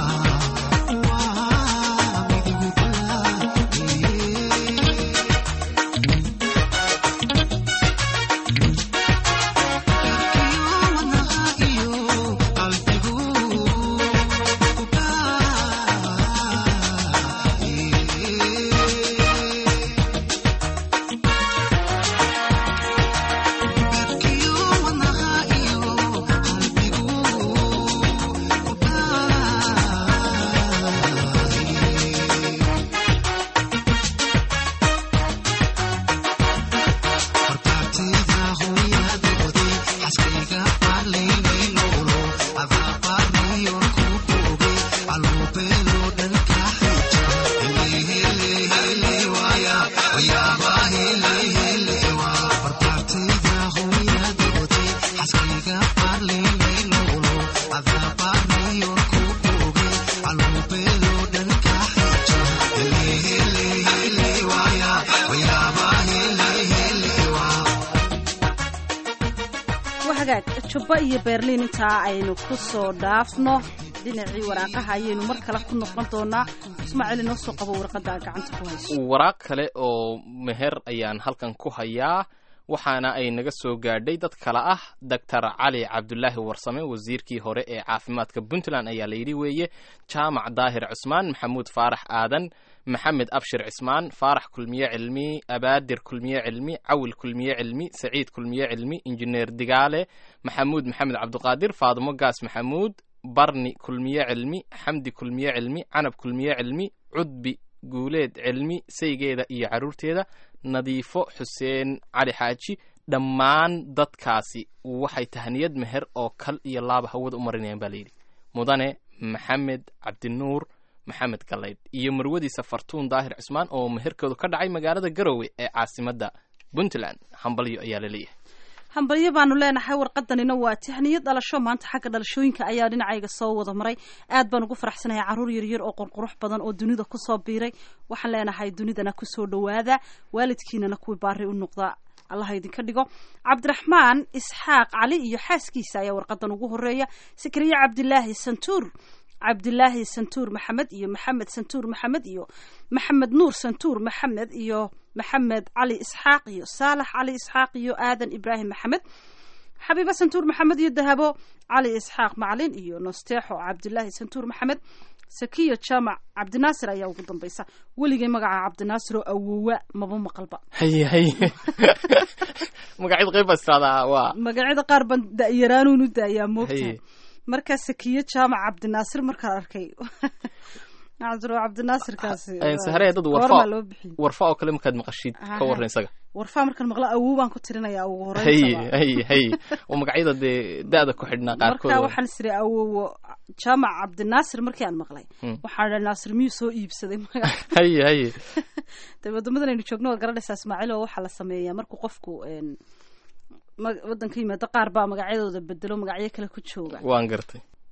waa hagaag jubba iyo berliin intaa aynu ku soo dhaafno dhinacii waraaqaha ayaynu mar kale ku noqon doonaa ismaaciil inoo soo qabo warqadda gacanta ku hayso waraaq kale oo meher ayaan halkan ku hayaa waxaana ay naga soo gaadhay dad kale ah doctor cali cabdulaahi warsame wasiirkii hore ee caafimaadka puntland ayaa la yidhi weeye jaamac daahir cusmaan maxamuud faarax aadan maxamed abshir cismaan faarax kulmiye cilmi abaadir kulmiye cilmi cawil kulmiye cilmi saciid kulmiye cilmi injineer digaale maxamuud maxamed cabdiqaadir faadimo gaas maxamuud barni kulmiye cilmi xamdi kulmiye cilmi canab kulmiye cilmi cudbi guuleed cilmi saygeeda iyo carruurteeda nadiifo xuseen cali xaaji dhammaan dadkaasi waxay tahniyad meher oo kal iyo laaba hawada u marinayaan baa layidhi mudane maxamed cabdinuur maxamed galaydh iyo marwadiisa fartuun daahir cismaan oo meherkoodu ka dhacay magaalada garowe ee caasimadda puntland hambalyo ayaa la leeyahay hambalyo baanu leenahay warqadanina waa tahniyo dhalasho maanta xagga dhalashooyinka ayaa dhinacayga soo wada maray aad baan ugu faraxsanahay caruur yaryar oo qurqurux badan oo dunida kusoo biiray waxaan leenahay dunidana kusoo dhowaada waalidkiinana kuwii baari u noqda allaha idinka dhigo cabdiraxmaan isxaaq cali iyo xaaskiisa ayaa warqadan ugu horeeya sikriye cabdilaahi santuur cabdilaahi santuur maxamed iyo maxamed santuur maxamed iyo maxamed nuur santuur maxamed iyo maxamed cali isxaaq iyo saalax cali isxaaq iyo aadan ibraahim maxamed xabiiba santuur maxamed iyo dahabo cali isxaaq macalin iyo nosteexo cabdilaahi santuur maxamed sakiyo jaamac cabdinaasir ayaa ugu dambaysa weligay magaca cabdinaasir oo awowa maba maqalba haye haye magacyada qayb baa istiraahdaa waa magacyada qaar baan da'yaraanuun u da'ayaa moogtahay haye markaa sakiyo jaamac cabdinaasir markaan arkay cabdiro cabdinaasirkaasi Een, saharee dad goormaa warfa loo bixiyey warfa oo kale markaad maqashid ka Aha. warran isaga warfaa markaan maqlo awow baan ku tirinayaa ugu haye horeysa haye haye oo magacyada dee da-da ku xidhnaa qaarkood markaa waxaan isiri awowo jaamac cabdinaasir markii aan maqlay Hmm. waxaan idhaa naasir miyuu soo iibsaday magaca haye haye dee wadamadan aynu joogno waa garanaysaa ismaaciil oo waxaa la sameeyaa markuu qofku een, ma- wadanka yimaado qaar baa magacyadooda bedelo magacyo kale ku jooga waan gartay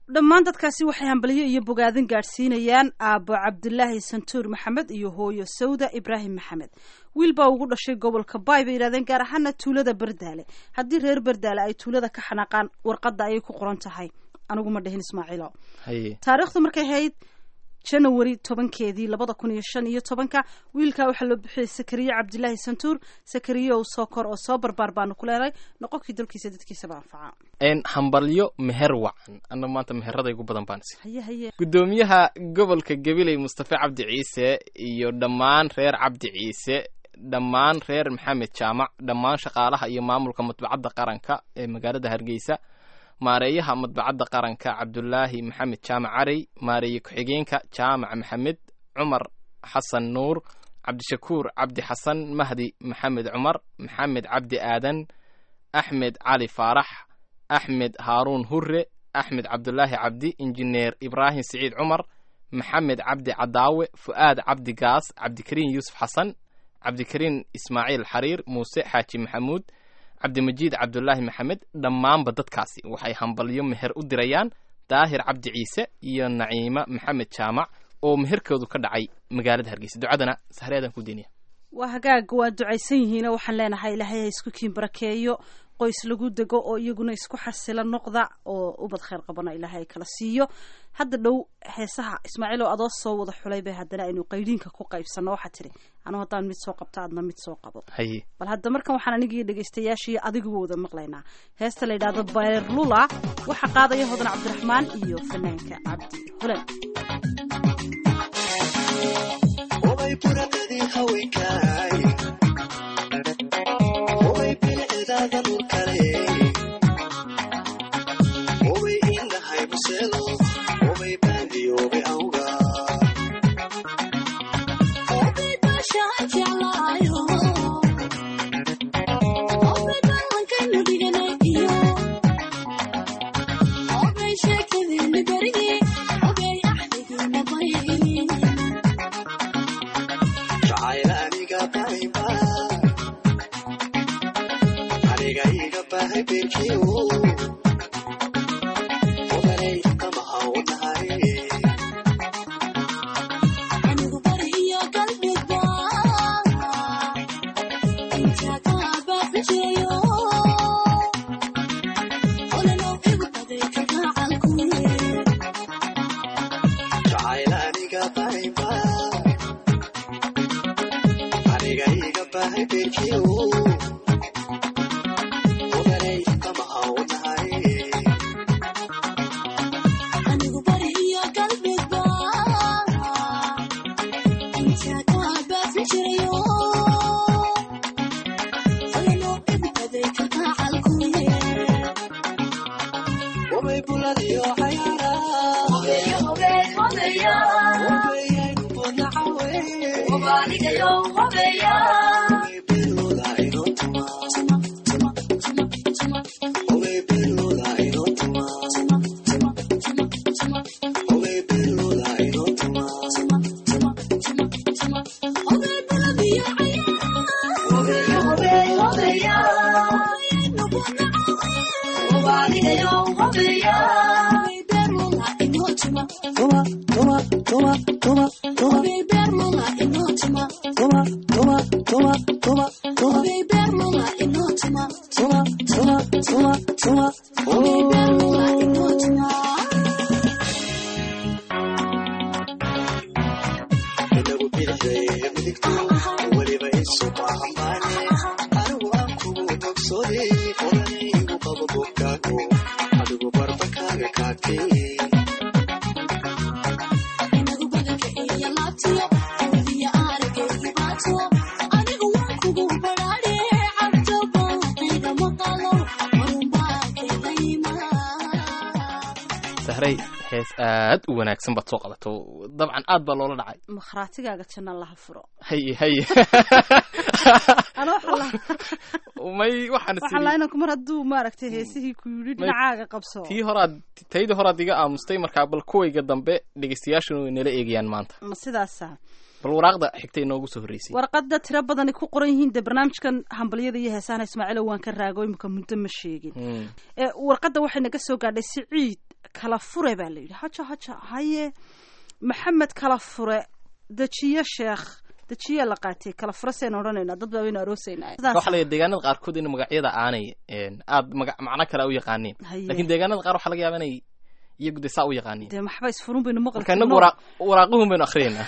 dhammaan dadkaasi waxay hambalyo iyo bogaadin gaadhsiinayaan aabbo cabdilaahi santuur maxamed iyo hooyo sawda ibraahim maxamed wiil baa ugu dhashay gobolka baay bay yidhahdeen gaar ahaana tuulada bardaale haddii reer bardaale ay tuulada ka xanaaqaan warqadda ayay ku qoran tahay anigu ma dhihin ismaaciilo haye taariikhdu markay ahayd janawari tobankeedii labada kun iyo shan iyo tobanka wiilkaa waxaa loo bixiyey sakariye cabdilaahi santuur sakariye oo soo kor oo soo barbaar baanu ku leenahay noqonkii dalkiisa dadkiisaba anfaca n hambalyo meher wacan anna maanta meherada igu badan baan si haye haye gudoomiyaha gobolka gabiley mustafe cabdi ciise iyo dhammaan reer cabdi ciise dhammaan reer maxamed jaamac dhammaan shaqaalaha iyo maamulka madbacadda qaranka ee magaalada hargeysa maareeyaha madbacadda qaranka cabdulaahi maxamed jaamac carey maareeye ku-xigeenka jaamac maxamed cumar xasan nuur cabdishakuur cabdi xasan mahdi maxamed cumar maxamed cabdi aadan axmed cali faarax axmed haaruun hure axmed cabdulaahi cabdi injineer ibraahim siciid cumar maxamed cabdi cadaawe fu'aad cabdi gaas cabdikariin yuusuf xasan cabdikariin ismaaciil xariir muuse xaaji maxamuud cabdimajiid cabdulaahi maxamed dhammaanba dadkaasi waxay hambalyo meher u dirayaan daahir cabdi ciise iyo naciima maxamed jaamac oo meherkoodu ka dhacay magaalada hargeysa ducadana sahreedan ku deynaya waa hagaag waa ducaysan yihiinoo waxaan leenahay ilaahay ha isku kiin barakeeyo qoys lagu dego oo iyaguna isku xasila noqda oo ubad khayr qabana ilaahay kala siiyo hadda dhow heesaha ismaaciil oo adoo soo wada xulay bay haddana aynu qaydiinka ku qaybsanno waxaa tiri anuu haddaan mid soo qabto aadna mid soo qabo haye bal hadda markan waxaan anigii dhegaystayaashii adigu wada maqlaynaa heesta la yidhaahdo bayrlula waxaa qaadaya hodan cabdiraxmaan iyo fanaanka cabdi hulan Way buradadii haweenkaay Way bilicdaada dhulkale Way indhahay muselo Way baadiyoobe awga jacayl aniga bayba aniga iga bahay beerkiyo odanay kamaha u tahay jacayl aniga bayba aniga iga bahay beerkiyo odanay kamaha u tahay Obey buladiyo cayaara Obeyaynu bonacawe Obey beelooda inoo tuma Obey beelooda inoo tuma Obey beelooda inoo tuma Tuma, tuma, tuma, tuma, tuma, tuma, tuma, tuma, tuma, tuma, tuma, tuma, tuma, tuma, tuma, Inagu bidixday midigto weliba isu baahambaane anigu aan kugu bogsoode odanay igu qabo bogkaago adigu barbakaaga kaagtee sahray hees aad u wanaagsan baad soo qabato dabcan aad baa loola dhacay makhraatigaaga janna laha furo haye haye ana waxaa la may waxaan waxaa sii la inanku mar hadduu maaragtay heesihii ku yidhi dhinacaaga qabso tii horaad taydii horaad iga aamustay markaa bal kuwayga dambe dhegeystayaashuna way nala eegayaan maanta ma sidaasa bal waraaqda xigtay noogu soo horreysay warqadda tiro badani ku qoran yihiin dee barnaamijkan hambalyada iyo heesahan ismaaciilo waan ka raago imika muddo ma sheegin Mm. ee warqadda waxay naga soo gaadhay siciid kala fure baa la yidhi haja haja haye maxamed kala fure dejiye sheekh dejiye la qaatay kala fure seen odhanaynaa dad baa waynu aroosaynaa waxaa laga deegaanada qaarkood in magacyada aanay aad maga macno kale u yaqaaniin Haye. laakiin deegaanada qaar waxaa laga yaaba inay iyagu de saa u yaqaaniin dee maxba isfurun baynu maqli marka inagu karnaa. waraaq waraaqihun baynu akriyaynaa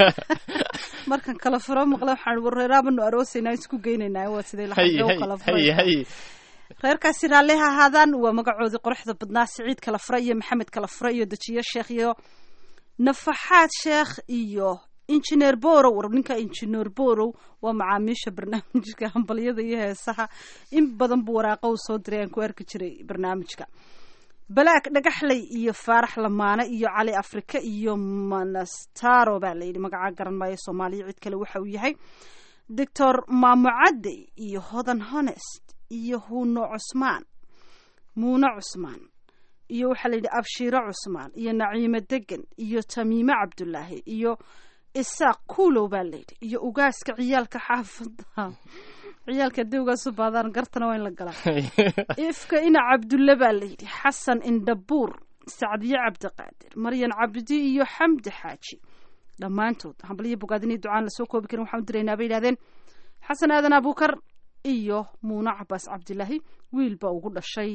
markan kala furo maqle waxaan wareeraabanu aroosaynaa isku geynaynaa waa sidee haye laxagee u haye kala haye furay haye reerkaasi raalli ha ahaadaan waa magacoodii quruxda badnaa siciid kala fure iyo maxamed kala fure iyo dejiye sheekh iyo nafaxaad sheekh iyo injineer borow war ninka injineer borow waa macaamiisha barnaamijka hambalyada iyo heesaha in badan buu waraaqo u soo diray aan ku arki jiray barnaamijka balaag dhagaxley iyo faarax lamaane iyo cali afrika iyo manastaro baa layidhi magaca garan maayo soomaaliya cid kale waxa uu yahay doctor maamucadde iyo hodan honest iyo huno cusmaan muune cusmaan iyo waxaa la yidhi abshiiro cusmaan iyo naciime degan iyo tamiime cabdulaahi iyo isaaq kuulow baa layidhi iyo ugaaska ciyaalka xaafada ciyaalka haddii ugaasu baadaan gartana waa in la galaa ifka ina cabdulle baa layidhi xasan indhabuur sacdiye cabdiqaadir maryan cabdi iyo xamdi xaaji dhammaantood hambalyo bogaadin iyo ducaan lasoo koobi karin waxaan u diraynaa bay yidhahdeen xasan aadan abuukar iyo muune cabaas cabdilaahi wiil baa ugu dhashay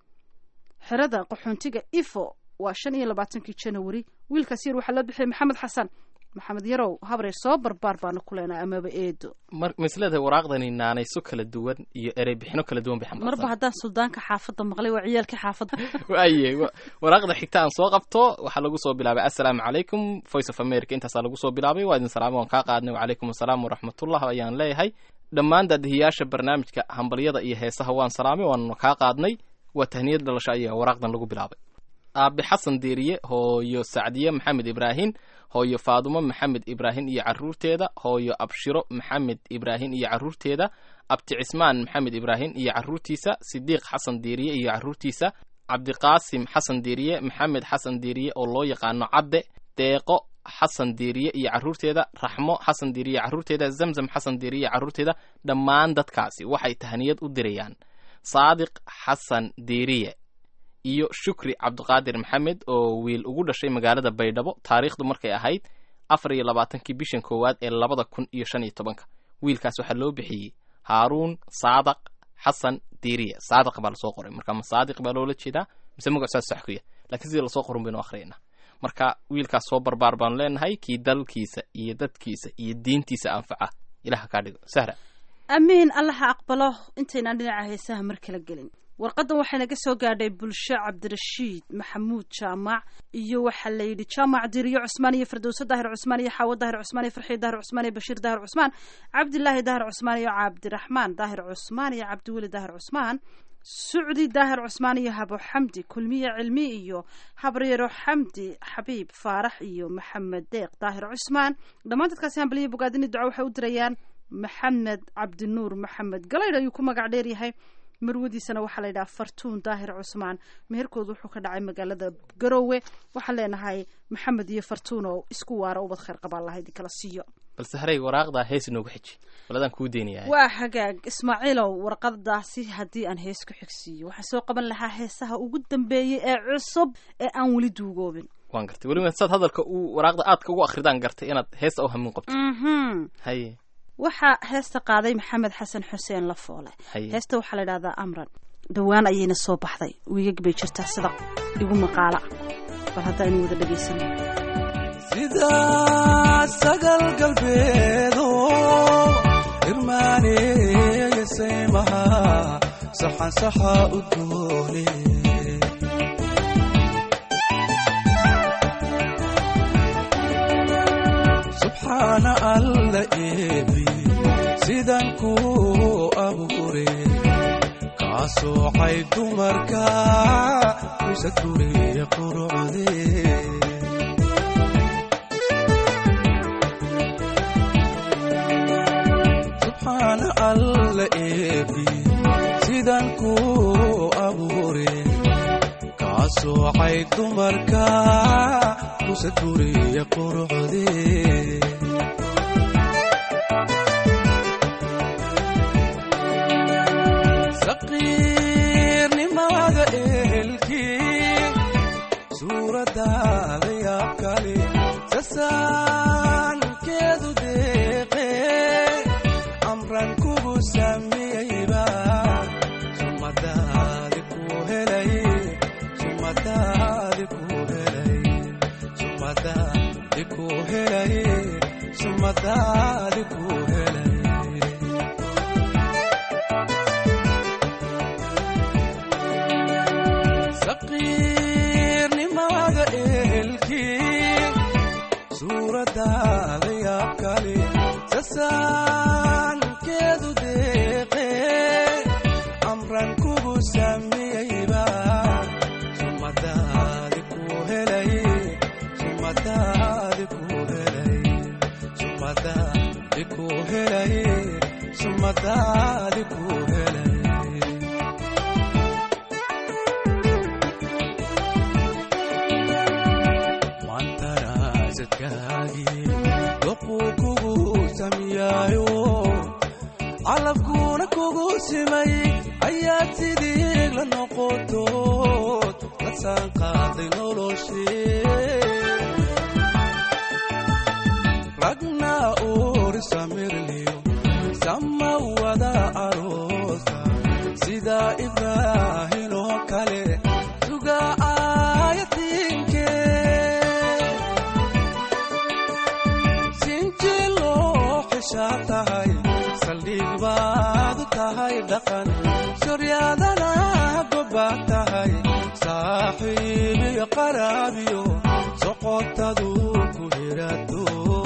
xerada qaxoontiga ifo waa shan iyo labaatankii janawari wiilkaas yar waxaa loo bixiyay maxamed xasan maxamed yarow habreer soo barbaar baana ku leenahay amaba eedo mar misleda waraaqdani naanayso kala duwan iyo erey bixino kala duwan bay marba xambaarsan haddaan suldaanka xaafadda maqlay waa ciyaalkii xaafadda waaye wa- waraaqda xigta aan soo qabto waxaa lagu soo bilaabay assalaamu calaykum voice of america intaasaa lagu soo bilaabay waa idin salaamay waan kaa qaadnay wacalaykum assalaam waraxmatullah ayaan leeyahay dhammaan daadihiyaasha barnaamijka hambalyada iyo heesaha waan salaamay waannu kaa qaadnay waa tahniyad dhalasho ayaa waraaqdan lagu bilaabay aabe xasan deeriye hooyo sacdiye maxamed ibraahin hooyo faadumo maxamed ibraahin iyo caruurteeda hooyo abshiro maxamed ibraahin iyo caruurteeda abti cismaan maxamed ibraahin iyo caruurtiisa sidiiq xasan deeriye iyo caruurtiisa cabdiqaasim xasan deeriye maxamed xasan deeriye oo loo yaqaano cadde deeqo xasan deeriye iyo caruurteeda raxmo xasan deeriye caruurteeda zamzam xasan deeriye caruurteeda dhammaan dadkaasi waxay tahniyad u dirayaan saadiq xasan deeriye iyo shukri cabdiqaadir maxamed oo wiil ugu dhashay magaalada baydhabo taariikhdu markay ahayd afar iyo labaatankii bishan koowaad ee labada kun iyo shan iyo tobanka wiilkaas waxaa loo bixiyey haaruun saadaq xasan diiriye saadaq baa lasoo qoray marka ma saadiq baa loola jeedaa mise magacaas sax ku yahay laakiin sidii lasoo qorin baynu akhriyayna marka wiilkaas soo barbaar baanu leenahay kii dalkiisa iyo dadkiisa iyo diintiisa anfaca ilaha kaa dhigo sahra amiin allaha aqbalo intaynaan dhinaca heesaha mar kala gelin warqadan waxay naga soo gaadhay bulsho cabdirashiid maxamuud jaamac iyo waxaa la yidhi jaamac diriyo cusmaan iyo firdowso daahir cusmaan iyo xaawo daahir cusmaan iyo farxii daahir cusmaan iyo bashiir daahir cusmaan cabdilaahi daahir cusmaan iyo cabdiraxmaan daahir cusmaan iyo cabdiweli daahir cusmaan sucdi daahir cusmaan iyo habo xamdi kulmiye cilmi iyo habaryaro xamdi xabiib faarax iyo maxamed deeq daahir cusmaan dhammaan dadkaasi hambaliya bogaadini duco waxay u dirayaan maxamed cabdinuur maxamed galaydh ayuu ku magac dheeryahay marwadiisana waxaa la yidhaha fartuun daahir cusmaan meherkoodu wuxuu ka dhacay magaalada garoowe waxaan leenahay maxamed iyo fartuun oo isku waara ubad khayr qabaan lahayd kala siiyo balse harey waraaqdaa hees inoogu xiji baladaan kuu deynayaa waa hagaag ismaaciilow warqadaasi haddii aan hees ku xigsiiyo waxaan soo qaban lahaa heesaha ugu dambeeyey ee cusub ee aan weli duugoobin waan gartay weliba saad hadalka uu waraaqda aadka ugu akridaan gartay inaad heesta u hamin qabto mhm haye waxaa heesta qaaday maxamed xasan xuseen lafoole Haye. heesta waxaa la yidhahdaa amran dhowaan ayayna soo baxday wiigag bay jirtaa sida igu maqaala bal hadda aynu wada dhegaysano sida sagal galbeedo irmaaneeyasaymaha saxan saxa u doone subxaana alla eebi sidan ku abuure kaa soocay dumarka kusa guriye qurucdee subxaana alla eebi sidan ku abuure kaa soocay dumarka kusa guriye qurucdee saqiirnimada ehelkii sumadaadi ku helay saqiirnimada ehelkii suuradaada yaab kale sasaankeedu deeqe amran kugu samiyeyba sumadaadi ku helay sumadaadi ku helay sumadaadi ku helay sumadaadi ku helay maantaraasadkaagii doquu kugu samiyaayo calabkuuna kugu simay ayaad sidii la noqotood la saanqaaday noloshee ragna uuri samirliyo sama wada aroosa sida ibraahin oo kale suga aayatiinke sinji loo xishaa tahay saldhig baad u tahay dhaqan soryaadana gobbaad tahay saaxiib iyo qaraabiyo soqotadu ku hirato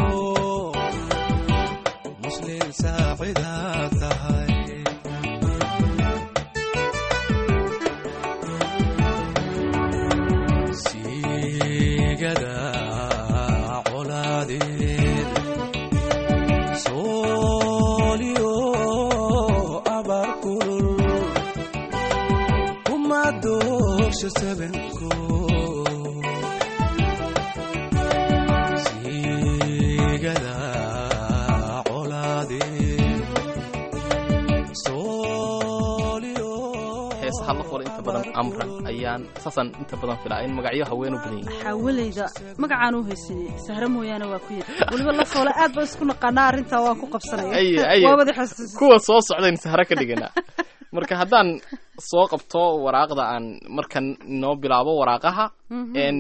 muslim saacidaad tahay siigada colaadeed sooliyo abar kulul kuma doorsha sabanko siigada colaadeed sooliyo heesaha la qora inta badan amran ayaan saasaan inta badan filaa in magacyo haween u badan yihiin xaawalayda magacaan u haysanay sahre mooyaane waa ku yiri weliba la foole aad ba isku naqaanaa arrintaa waan ku qabsanaya aye aye waa wada xasuusin kuwa soo socdayn sahro ka dhiganaa marka haddaan soo qabto waraaqda aan markan inoo bilaabo waraaqaha n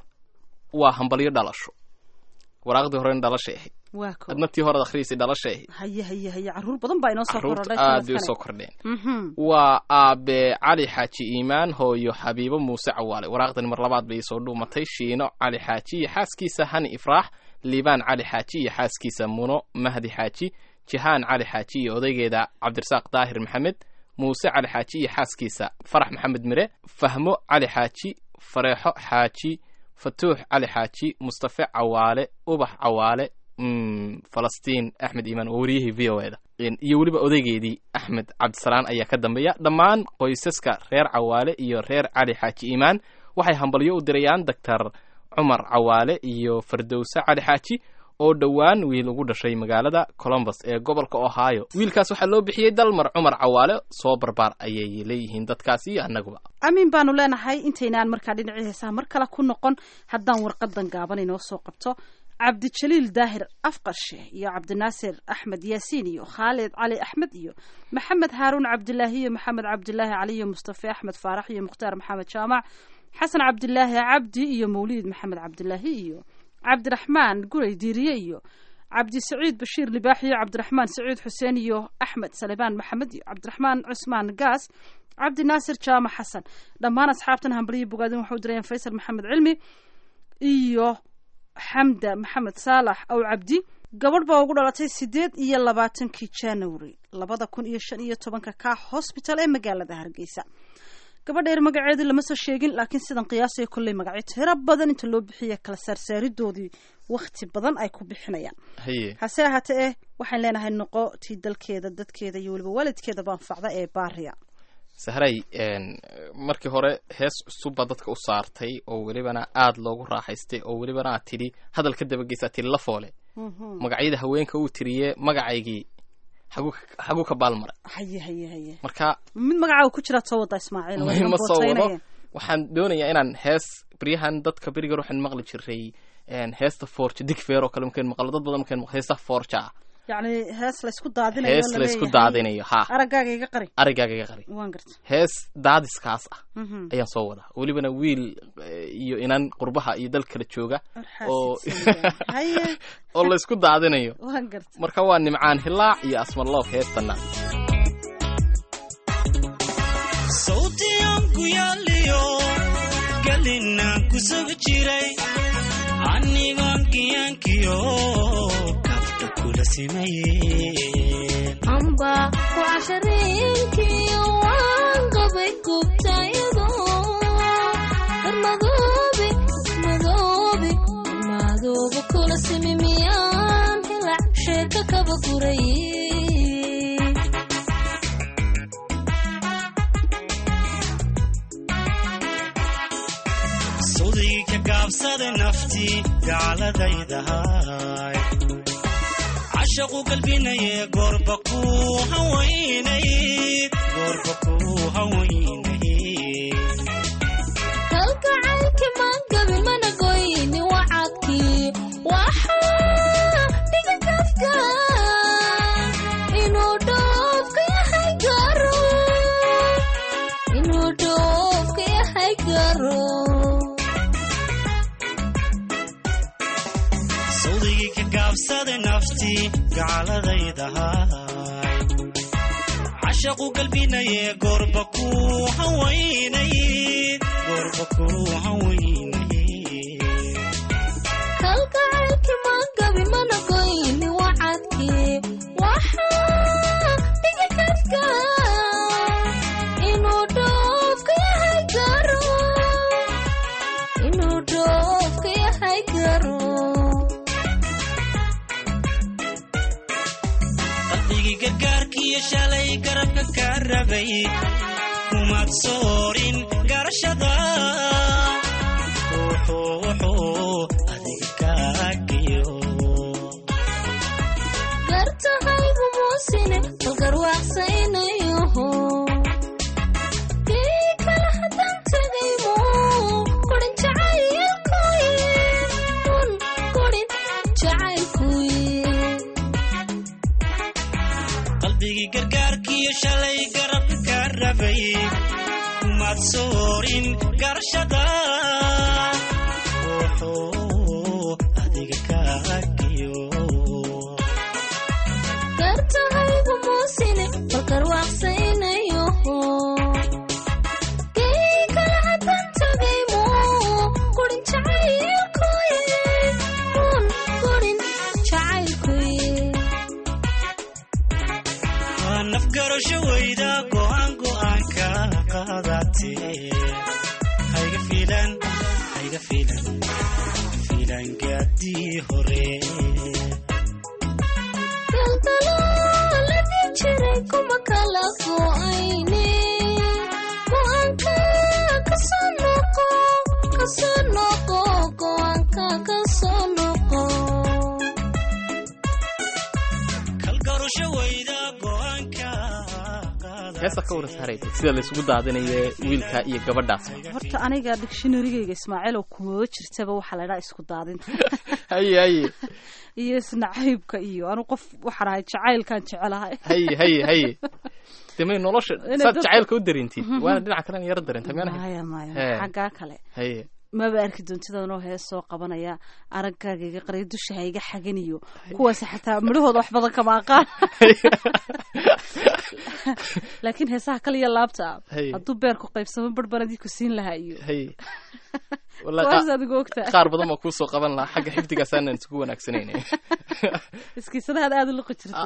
waa hambalyo dhalasho waraaqdii horena dhalashay ahayd waa ko adna tii horead akhriyaysay dhalashay ahayd haye haye haye carruur badan baa inoo soo carruurta korodhay aad bay sanadkani. usoo kordheen Mhm. waa aabe cali xaaji iimaan hooyo xabiibo muuse cawaale waraaqdani mar labaad bay soo dhuumatay shiino cali xaaji iyo xaaskiisa hani ifraax liibaan cali xaaji iyo xaaskiisa muno mahdi xaaji jihaan cali xaaji iyo odaygeeda cabdirasaaq daahir maxamed muuse cali xaaji iyo xaaskiisa farax maxamed mire fahmo cali xaaji fareexo xaaji fatuux cali xaaji mustafe cawaale ubax cawaale mm, falastiin axmed iimaan waa wariyihii v o eda iyo weliba odaygeedii axmed cabdisalaan ayaa ka dambeeya dhammaan qoysaska reer cawaale iyo reer cali xaaji iimaan waxay hambalyo u dirayaan doctor cumar cawaale iyo fardowse cali xaaji oo dhowaan wiil ugu dhashay magaalada colombus ee gobolka ohio wiilkaas waxaa loo bixiyey dalmar cumar cawaale soo barbaar ayay leeyihiin dadkaas iyo annaguba amiin baanu leenahay intaynaan markaa dhinacii heesaha mar kale ku noqon haddaan warqadan gaaban inoo soo qabto cabdijaliil daahir afqarshe iyo cabdinaasir axmed yaasiin iyo khaalid cali axmed iyo maxamed haaruun cabdilaahi iyo maxamed cabdilaahi cali iyo mustafe axmed faarax iyo mukhtaar maxamed jaamac xasan cabdilaahi cabdi iyo mawliid maxamed cabdilaahi iyo cabdiraxmaan gurey diiriye iyo cabdi saciid bashiir libaax iyo cabdiraxmaan saciid xuseen iyo axmed salebaan maxamed iyo cabdiraxmaan cusmaan gaas cabdi naasir jaamac xasan dhammaan asxaabtan hambalyo bogaadin waxau dirayeen faysal maxamed cilmi iyo xamda maxamed saalax aw cabdi gabadh baa ugu dhalatay sideed iyo labaatankii january labada kun iyo shan iyo tobanka ka hosbital ee magaalada hargeysa gabadha yar magaceedii lama soo sheegin laakiin sidan qiyaasaya kolley magacyo tiro badan inta loo bixiya kala saarsaaridoodii wakhti badan ay ku bixinayaan haye hase ahaatee eh waxaan leenahay noqo tii dalkeeda dadkeeda iyo weliba waalidkeeda baanfacda ee baariya sahray markii hore hees cusubba dadka u saartay oo welibana aada loogu raaxaystay oo welibana aad tidhi hadal ka dabageysaa tidhi la foole magacyada haweenka uu tiriye magacaygii xaguu ka- xaguu ka baalmaray haye haye haye marka mid magacaaga ku jiraad soo wada ismaaciil waa ma soo wado bootaynaya. waxaan doonayaa inaan hees beryahan dadka berigar waxaan maqli jiray een, heesta forja dig feer oo kale markayn maqlo dad badan markayn maqlo heesta forja ah yacni hees laysku daadinayo hees la laysku leeyahay. daadinayo ha araggaaga iga qari arigaaga iga qari waan garta hees daadiskaas ah Mhm. ayaan soo wadaa welibana wiil eh, iyo inan qurbaha iyo dal kala jooga oo xaasidsan haye oo laysku daadinayo waan garta marka waa nimcaan hilaac iyo asmarloof heestana sawtiyan ku yaaliyo galinaan ku sugi jiray anigoon giyaankiyo kabta kula simayeen amba ku cashareenkii waan qabay gubtayado darmadoobe madoobe madoobe kula simi miyaan hilac sheeka kaba guray sawdigii ka gaabsada naftii gaaladaydahay cashaqu galbinaye goorba ku hawaynayd goorba ku hawaynayd kalgacaylki maan gabi mana goyni wacadkii waxaa dhiga kafka inuu dhoofka yahay garo inuu dhoofka yahay garo sawdigii ka gaabsada naftii gaaladaydahay cashaqu galbinaye goorba ku hawaynayd goorba ku hawaynayd kalgacaylki maan gabi mana goyni wacadkii waxaa dhiga kafka inuu dhoofka yahay garo inuu dhoofka yahay garo qalbigii gargaarkiiyo shalay garabka ka rabay kumaad soorin garashada wuxuu wuxuu adiga kaagiyo gartahaygu muusine balgarwaaqsaynayoho kii kale haddaan tegaymo kurin jacaylkuye un kurin jacaylkuye qalbigii gargaarkiiyo shalay garabka ka rabay kumaad soorin garashada wuxuu adiga kaagiyo gartahaygu muusine balgarwaaqsaynayoho kii kale haddaan tegaymo kurin jacaylkuye un kurin jacaylkuye waa nafgarasho weyda go'aan go'aanka qaadatee hayga fiilan hayga fiilan fiilan gaadii hore daldalaaladi jiray kuma kala go'ayne go'aanka kasoo noqo kasoo noqo go'aanka kasoo noqo kalgarasho weyda go'aanka heesa ka waras haraysa sida laysugu daadinayo wiilka iyo gabadhaasba horta aniga dictionarygayga ismaaciilow kumaba jirtaba waxaa la idhaha isku daadinta haye haye iyo isnacaybka iyo anu qof waxaan ahay jacaylkaan jecelahay haye haye haye de may nolosha Inay saad dadka- jacaylka u dareentid waana dhinaca kalena yaro dareenta miyana maya maya Hee. xaggaa kale haye maba arki doontidanoo hees soo qabanaya araggaaga iga qariyo dusha ha iga xaganiyo kuwaas xataa midhahooda wax badan kama aqaan laakiin heesaha kaliya laabta ah Hey. hadduu beerku qaybsamo barbaradii ku siin lahaa iyo haye Wallahi kuwaas qa- adigu ogtaa qaar badan baa kuusoo qaban lahaa xagga xifdigaasaanaan isugu wanaagsanayna iskiisadahaad aada u liqi jirta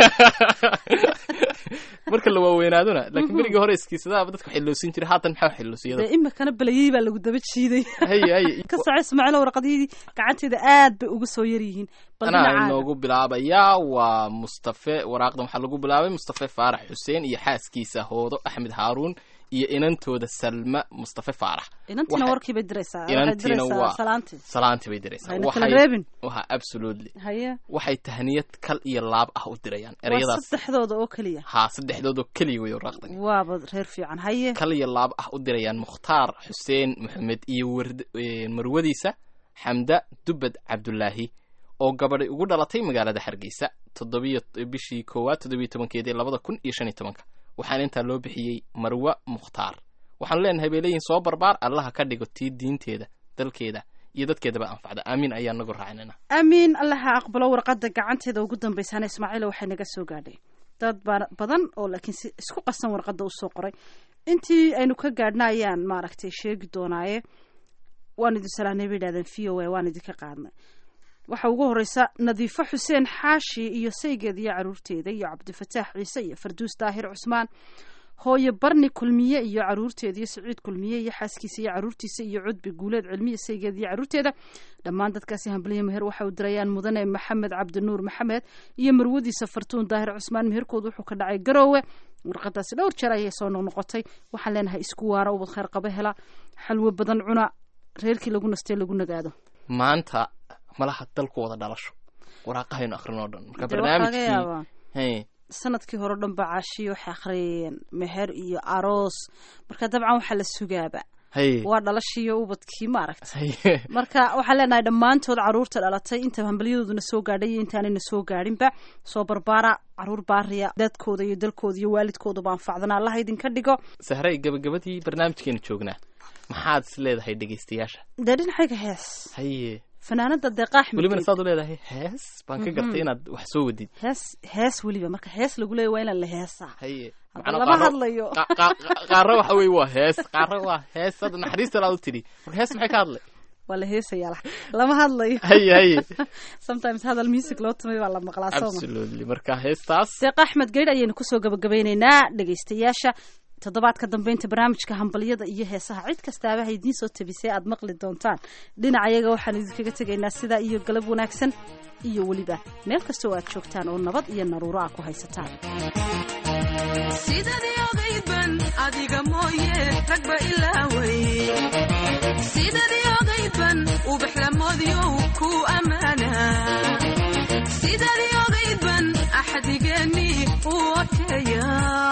marka la waaweynaadona laakiin berigii hore iskiisadaaba dadka xilloosin jiray haatan maxaa xilloosiyada dee imikana belayey baa lagu daba jiiday haye haye ka soco ismaaciil warqadihii gacanteeda aad bay uga soo yar yihiin bal anaa dhinacaaga inoogu bilaabayaa waa mustafe waraaqdan waxaa lagu bilaabay mustafe faarax xuseen iyo xaaskiisa hoodo axmed haaruun iyo inantooda salma mustafe faarax inantiina Waxay- warkii bay diraysaa waxay inantiina diraysaa waa salaantii salaantii bay diraysaa Hayna kala Waxay- reebin. waha absolutely haye waxay tahniyad kal iyo laab ah u dirayaan waa ereyadaas saddexdooda oo keliya haa saddexdoodoo keliya wey waraaqdan waaba reer fiican haye kal iyo laab ah u dirayaan mukhtaar xuseen maxamed iyo ward- eh, marwadiisa xamda dubad cabdulaahi oo gabadhay ugu dhalatay magaalada hargeysa toddobiyo bishii koowaad toddobiyo tobankeedii labada kun iyo shan iyo tobanka waxaana intaa loo bixiyey marwa mukhtaar waxaanu leenahay bay leeyihin soo barbaar allaha ka dhigo tii diinteeda dalkeeda iyo dadkeedaba anfacda aamiin ayaa nagu raacinana aamiin allaha aqbalo warqadda gacanteeda ugu dambaysaana ismaaciilo waxay naga soo gaadhay dad ba- badan oo laakiin si isku qasan warqadda usoo qoray intii aynu ka gaadhna ayaan maaragtay sheegi doonaaye waan idin salaanay bay yidhahdeen v o a waan idinka qaadnay waxaa ugu horeysa nadiifo xuseen xaashi iyo saygeeda iyo caruurteeda iyo cabdifataax ciise iyo farduus daahir cusmaan hooye barni kulmiye iyo caruurteeda iyo saciid kulmiye iyo xaaskiisa iyo caruurtiisa iyo cudbi guuleed cilmiya saygeeda iyo caruurteeda dhammaan dadkaasi hambaliya meher waxa u dirayaan mudane maxamed cabdinuur maxamed iyo marwadiisa fartuun daahir cusmaan meherkooda wuxuu ka dhacay garoowe warqadaasi dhowr jeer ayay soo noqnoqotay waxaan leenahay isku waara ubad kheyr qaba hela xalwo badan cuna reerkii lagu nastee lagu nagaado maanta malaha dalku wada dhalasho waraaqahaynu akrin oo dhan marka Dee waxaa laga barnaamijkii yaabaa Hey, sanadkii hore o dhan ba caashiyo waxay akhriyeen meher iyo aroos marka dabcan waxaa la sugaaba hey, waa dhalashiiyo ubadkii maaragtay hey. marka waxaan leenahay dhammaantood caruurta dhalatay inta hambalyadooduna soo gaadhay iyo intaanayna soo gaadhinba soo barbaara caruur baariya dadkooda iyo dalkooda iyo waalidkoodaba anfacdana allaha idinka dhigo sahray gabagabadii barnaamijkeenu joognaa maxaad is leedahay dhegaystayaasha dee dhinacayga hees haye fanaanada deeqa axmed welibana Geed. saad u leedahay hees baan ka gartay inaad wax soo wadid hees hees weliba marka hees lagu leeya waa inaan la heesaa haye Hadda Macnaa lama qaaro- hadlayo qa- qa- qa- qaaro waxa weye waa hees qaaro waa hees hadda naxariista laad u tidhi marka hees maxay ka hadlay waa la heesayaa la- lama hadlayo haye haye sometimes hadal music loo tumay baa la maqlaa sooma absolutely marka heestaas deeq axmed geydh ayaynu kusoo gabagabeyneynaa dhegaystayaasha toddobaadka dambeynta barnaamijka hambalyada iyo heesaha cid kastaaba ha idiin soo tabisay aad maqli doontaan dhinacayaga waxaan idinkaga tegaynaa sidaa iyo galab wanaagsan iyo weliba meel kastoo aad joogtaan oo nabad iyo naruuro ah ku haysataan sidadii ogaydban adiga mooye ragba ilaaway sidadii ogaydban ubaxlamoodyow ku ammaana sidadii ogaydban axdigeennii u oteeya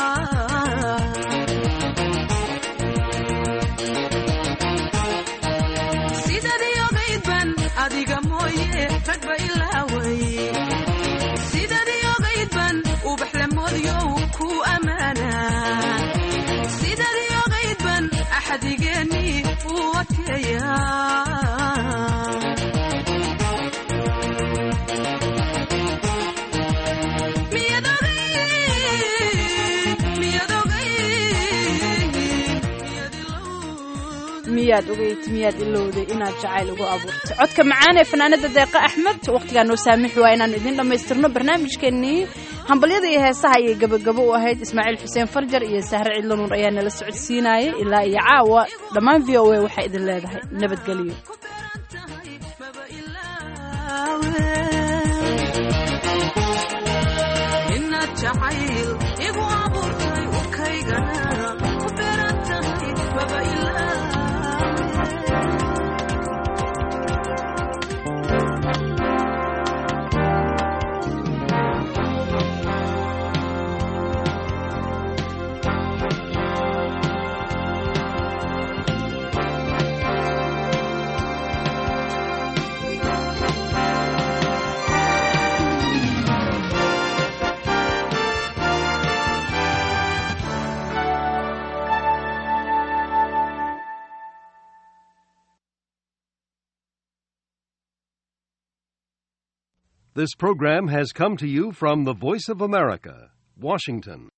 sidadii ogaydban adiga mooye ragba ilaaway sidadii ogaydban ubaxlamoodyow ku ammaana sidadii ogaydban axdigeennii u oteeya Miyad ogayd, miyad ogayd, miyad ilowday. miyaad ogeyd miyaad ilowday inaad jacayl ugu abuurtay codka macaan ee fanaanada deeqa axmed waqtigaa noo saamixi waa inaan idin dhammaystirno barnaamijkeenii hambalyada iyo heesaha ayay gabagabo u ahayd ismaaciil xuseen farjar iyo sahre cidlanuur ayaa nala socodsiinayay ilaa iyo caawa dhammaan v o a waxay idin leedahay nabadgelyo inaad jacayl igu abuurtay urkaygana ku beeran tahay maba ilaawe This program has come to you from the Voice of America, Washington.